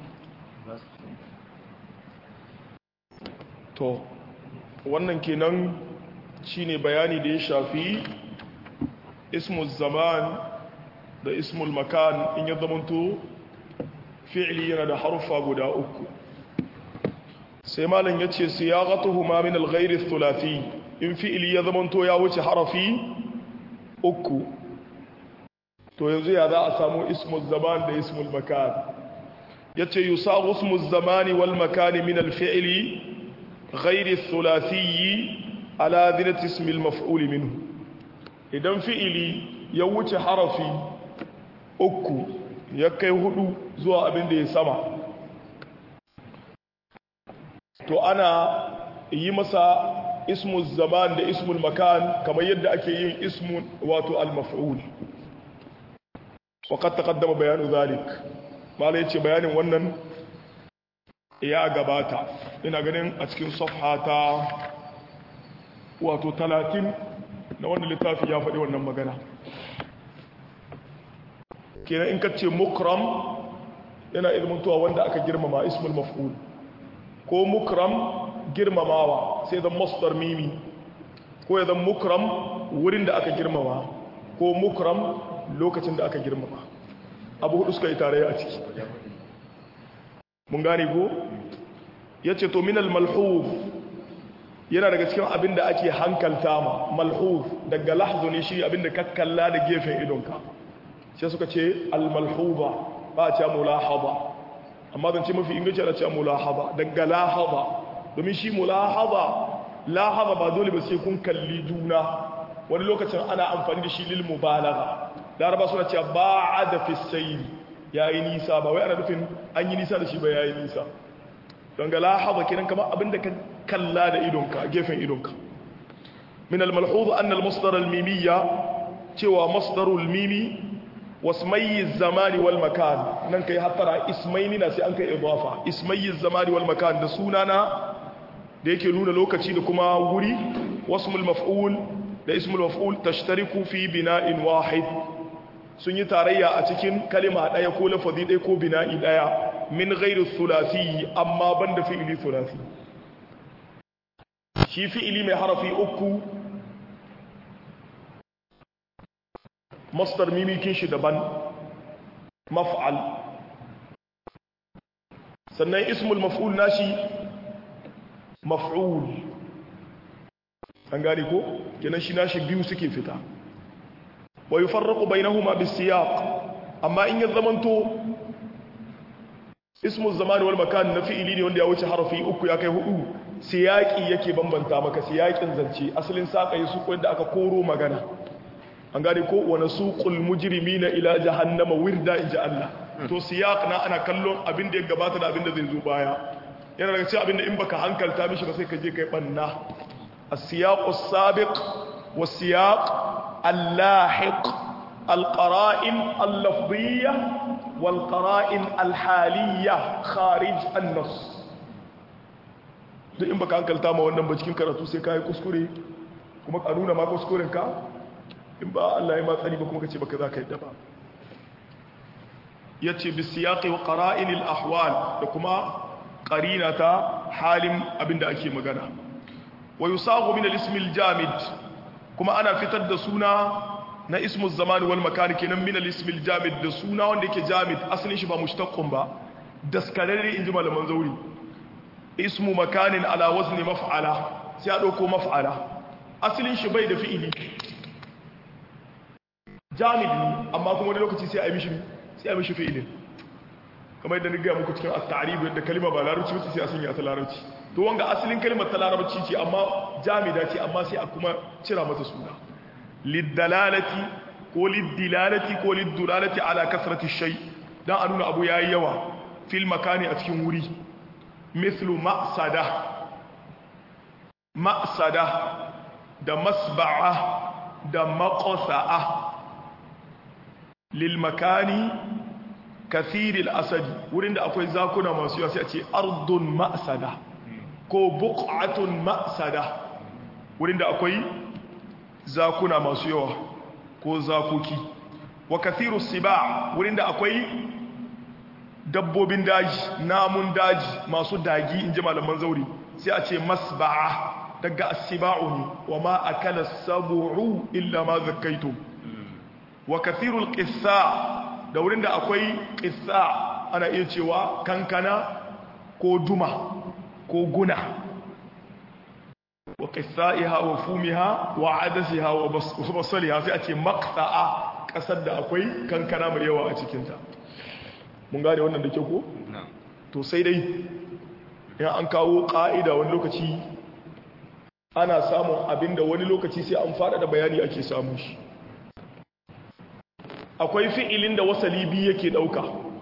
to wannan kenan shine bayani da ya shafi ismul zaman da ismul makan in ya zamanto fi'li yana da harfa guda uku sai malam yace siyaqatuhuma min al-ghayr ath-thulathi in fi'li ya zamanto ya wuce harafi uku to yanzu ya za a samu ismul zaman da ismul makan yace yusagu ismul zamani wal makani min al-fi'li غير الثلاثي على ذنة اسم المفعول منه idan fi'ili ya wuce harafi uku ya kai hudu zuwa abin da ya sama to ana yi masa ismul zaman da ismul makan kamar yadda ake yin ismun wato al-maf'ul waqad taqaddama bayanu zalik mala yace bayanin wannan ya gabata ina ganin a cikin safha ta wato talatin na wanda littafi ya faɗi wannan magana kenan in ka ce mukram yana ilmantuwa wanda aka girmama ismul maf'ul ko mukram girmamawa sai zan masdar mimi ko ya zan mukram wurin da aka girmama ko mukram lokacin da aka girmama abu hudu suka yi tare a ciki mun gane ko ya ce to minal malhuf yana daga cikin abin da ake hankalta ma malhuf daga lahzu ne shi abin da kakkalla da gefen idonka sai suka ce almalhuba ba a ce mulahaba amma zan ce mafi inganci ana ce mulahaba daga lahaba domin shi mulahaba lahaba ba dole ba sai kun kalli juna wani lokacin ana amfani da shi lil mubalagha laraba suna cewa ba'ada fi sayri ya yi nisa ba wai ana nufin an yi nisa da shi ba ya yi nisa don ga lahaba kiran kama abinda ka kalla da idonka gefen idonka min al-malhuz an al-masdar al-mimiyya cewa masdarul mimi wasmayi zamani wal makan nan kai hattara ismaini na sai an kai idafa ismayi zamani wal makan da sunana da yake nuna lokaci da kuma wuri wasmul maf'ul da ismul maf'ul tashtariku fi bina'in wahid sun yi tarayya a cikin kalima ɗaya ko lafazi ɗaya ko bina'i ɗaya min gairu thulathi amma banda fi'ili thulathi shi fi'ili mai harafi uku masdar mimikin shi daban maf'al sannan ismul maf'ul nashi maf'ul an gane ko kenan shi nashi biyu suke fita wa yufarraqu bainahuma bisiyaq amma in ya zamanto ismu zamani wal makan na fi'ili ne wanda ya wuce harafi uku ya kai hudu siyaqi yake bambanta maka siyaqin zance asalin saka yi su ko da aka koro magana an gane ko wa nasuqul mujrimina ila jahannama wirda inja Allah to siyaq na ana kallon abin da ya gabata da abin da zai zo baya yana daga cikin abin da in baka hankalta mishi ba sai ka je kai banna as-siyaqu as-sabiq was-siyaq al-lahiq al-qara'in al-lafziyya wal-qara'in al-haliyya kharij an-nass duk in baka hankalta ma wannan ba cikin karatu sai kai kuskure kuma ka nuna ma kuskuren ka in ba Allah ya ma tsari ba kuma ka ce baka za ka yadda ba yace bi siyaqi wa qara'in al ahwal da kuma qarinata halin abinda ake magana wa yusagu min al ism al jamid kuma ana fitar da suna na ismu zaman wal makan kenan min al ism al jamid da suna wanda yake jamid asalin shi ba mushtaqqun ba daskararre inji malaman zauri ismu makanin ala wazni maf'ala sai a dauko maf'ala asalin shi bai da fi'ili jamid ne amma kuma wani lokaci sai a yi mishi sai a yi mishi fi'ilin kamar yadda ga muku cikin at-ta'rib yadda kalma ba larabci ba sai a sanya ta larabci to wanga asalin kalmar ta larabci ce amma jamida ce amma sai a kuma cira mata suna lidalalati ko lidilalati ko lidulalati ala kasrati shay dan a nuna abu yayi yawa fil makani a cikin wuri mithlu ma'sada ma'sada da masba'a da maqsa'a lil makani kathiril asadi wurin da akwai zakuna masu yawa sai a ce ardun ma'sada ko buq'atun ma'sada wurin da akwai zakuna masu yawa ko zakoki wa kathiru siba wurin da akwai dabbobin daji namun daji masu dagi inji malaman zauri sai a ce masba'a daga asiba'u ne wa ma akala sab'u illa ma zakkaitum wa kathirul qissa da wurin da akwai qissa ana iya cewa kankana ko duma ko guna wa qissaiha wa fumiha wa adasiha wa basaliha sai a ce maqta'a kasar da akwai kankana mai yawa a cikin ta mun gane wannan da ke ko to sai dai in an kawo ka'ida wani lokaci ana samun abinda wani lokaci sai an fada da bayani ake samu shi akwai fi'ilin da wasali biyu yake dauka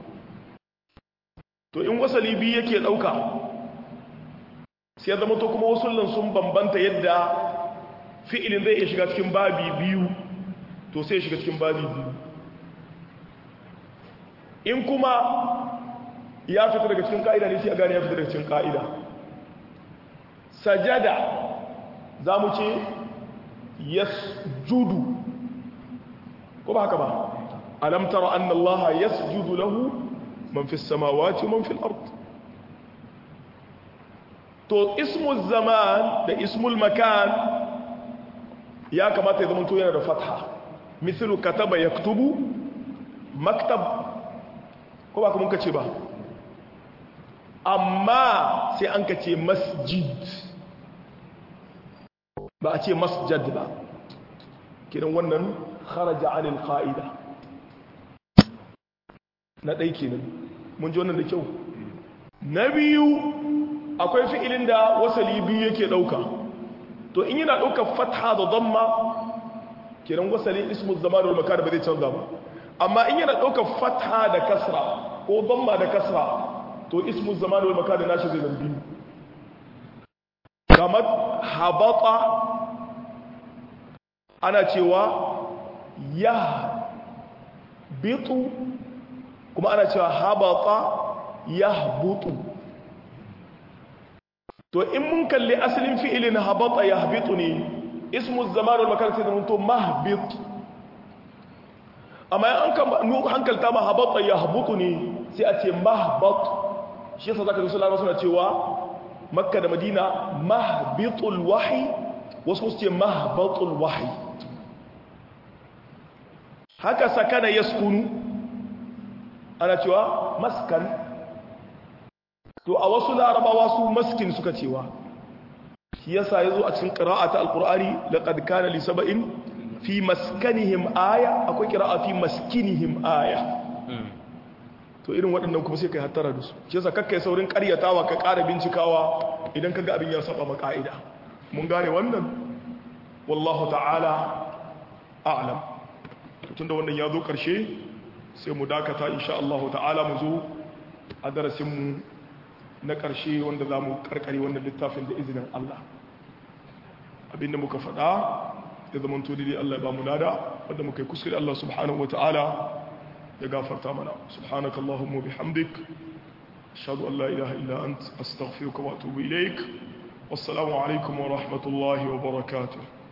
to in wasali biyu yake dauka sai ya zama to kuma wasullan sun bambanta yadda fi'ilin zai iya shiga cikin babi biyu to sai ya shiga cikin babi biyu in kuma ya fita daga cikin ka'ida ne sai a gane ya fita daga cikin ka'ida sajada za mu ce yasjudu ko ba haka ba alam tara anna allaha yasjudu lahu man fi samawati man fi al-ard to ismu zaman da ismul makan ya kamata ya zama to yana da fatha mislu kataba yaktubu maktab ko ba kuma kace ba amma sai an kace masjid ba a ce masjad ba kiran wannan kharaja anil qa'ida na dai kenan mun ji wannan da kyau na biyu akwai fi'ilin da wasali biyu yake dauka to in yana dauka fatha da dhamma kiran wasali ismu zaman wal makan ba zai canza ba amma in yana dauka fatha da kasra ko dhamma da kasra to ismu zaman wal makan da nashi zai zambi kamar habata ana cewa ya bitu kuma ana cewa habata ya butu to in mun kalli asalin fi'ilin habata ya bitu ne ismu zaman wal makan sai zamanto mahbit amma an kan hankalta ma habata ya butu ne sai a ce mahbat shi yasa zaka ga su larabawa suna cewa makka da madina mahbitul wahyi wasu su ce mahbatul wahyi haka sakana yaskunu ana cewa maskan to a wasu larabawa su maskin suka cewa shi yasa yazo a cikin qira'ata alqur'ani laqad kana li sab'in fi maskanihim aya akwai qira'a fi maskinihim aya to irin waɗannan kuma sai kai hattara da su shi yasa kakkai saurin ƙaryatawa ka ƙara bincikawa idan kaga abin ya saba ma ka'ida mun gane wannan wallahu ta'ala a'lam tunda wannan ya zo ƙarshe sai mu dakata insha Allah ta'ala mu zo a darasin mu na ƙarshe wanda za mu ƙarƙare wannan littafin da izinin Allah abinda muka faɗa ya zama to dai Allah ya ba mu lada wanda muka yi kuskure Allah subhanahu wa ta'ala ya gafarta mana subhanaka allahumma bihamdik ashhadu an la ilaha illa ant astaghfiruka wa atubu ilaik wassalamu alaikum wa rahmatullahi wa barakatuh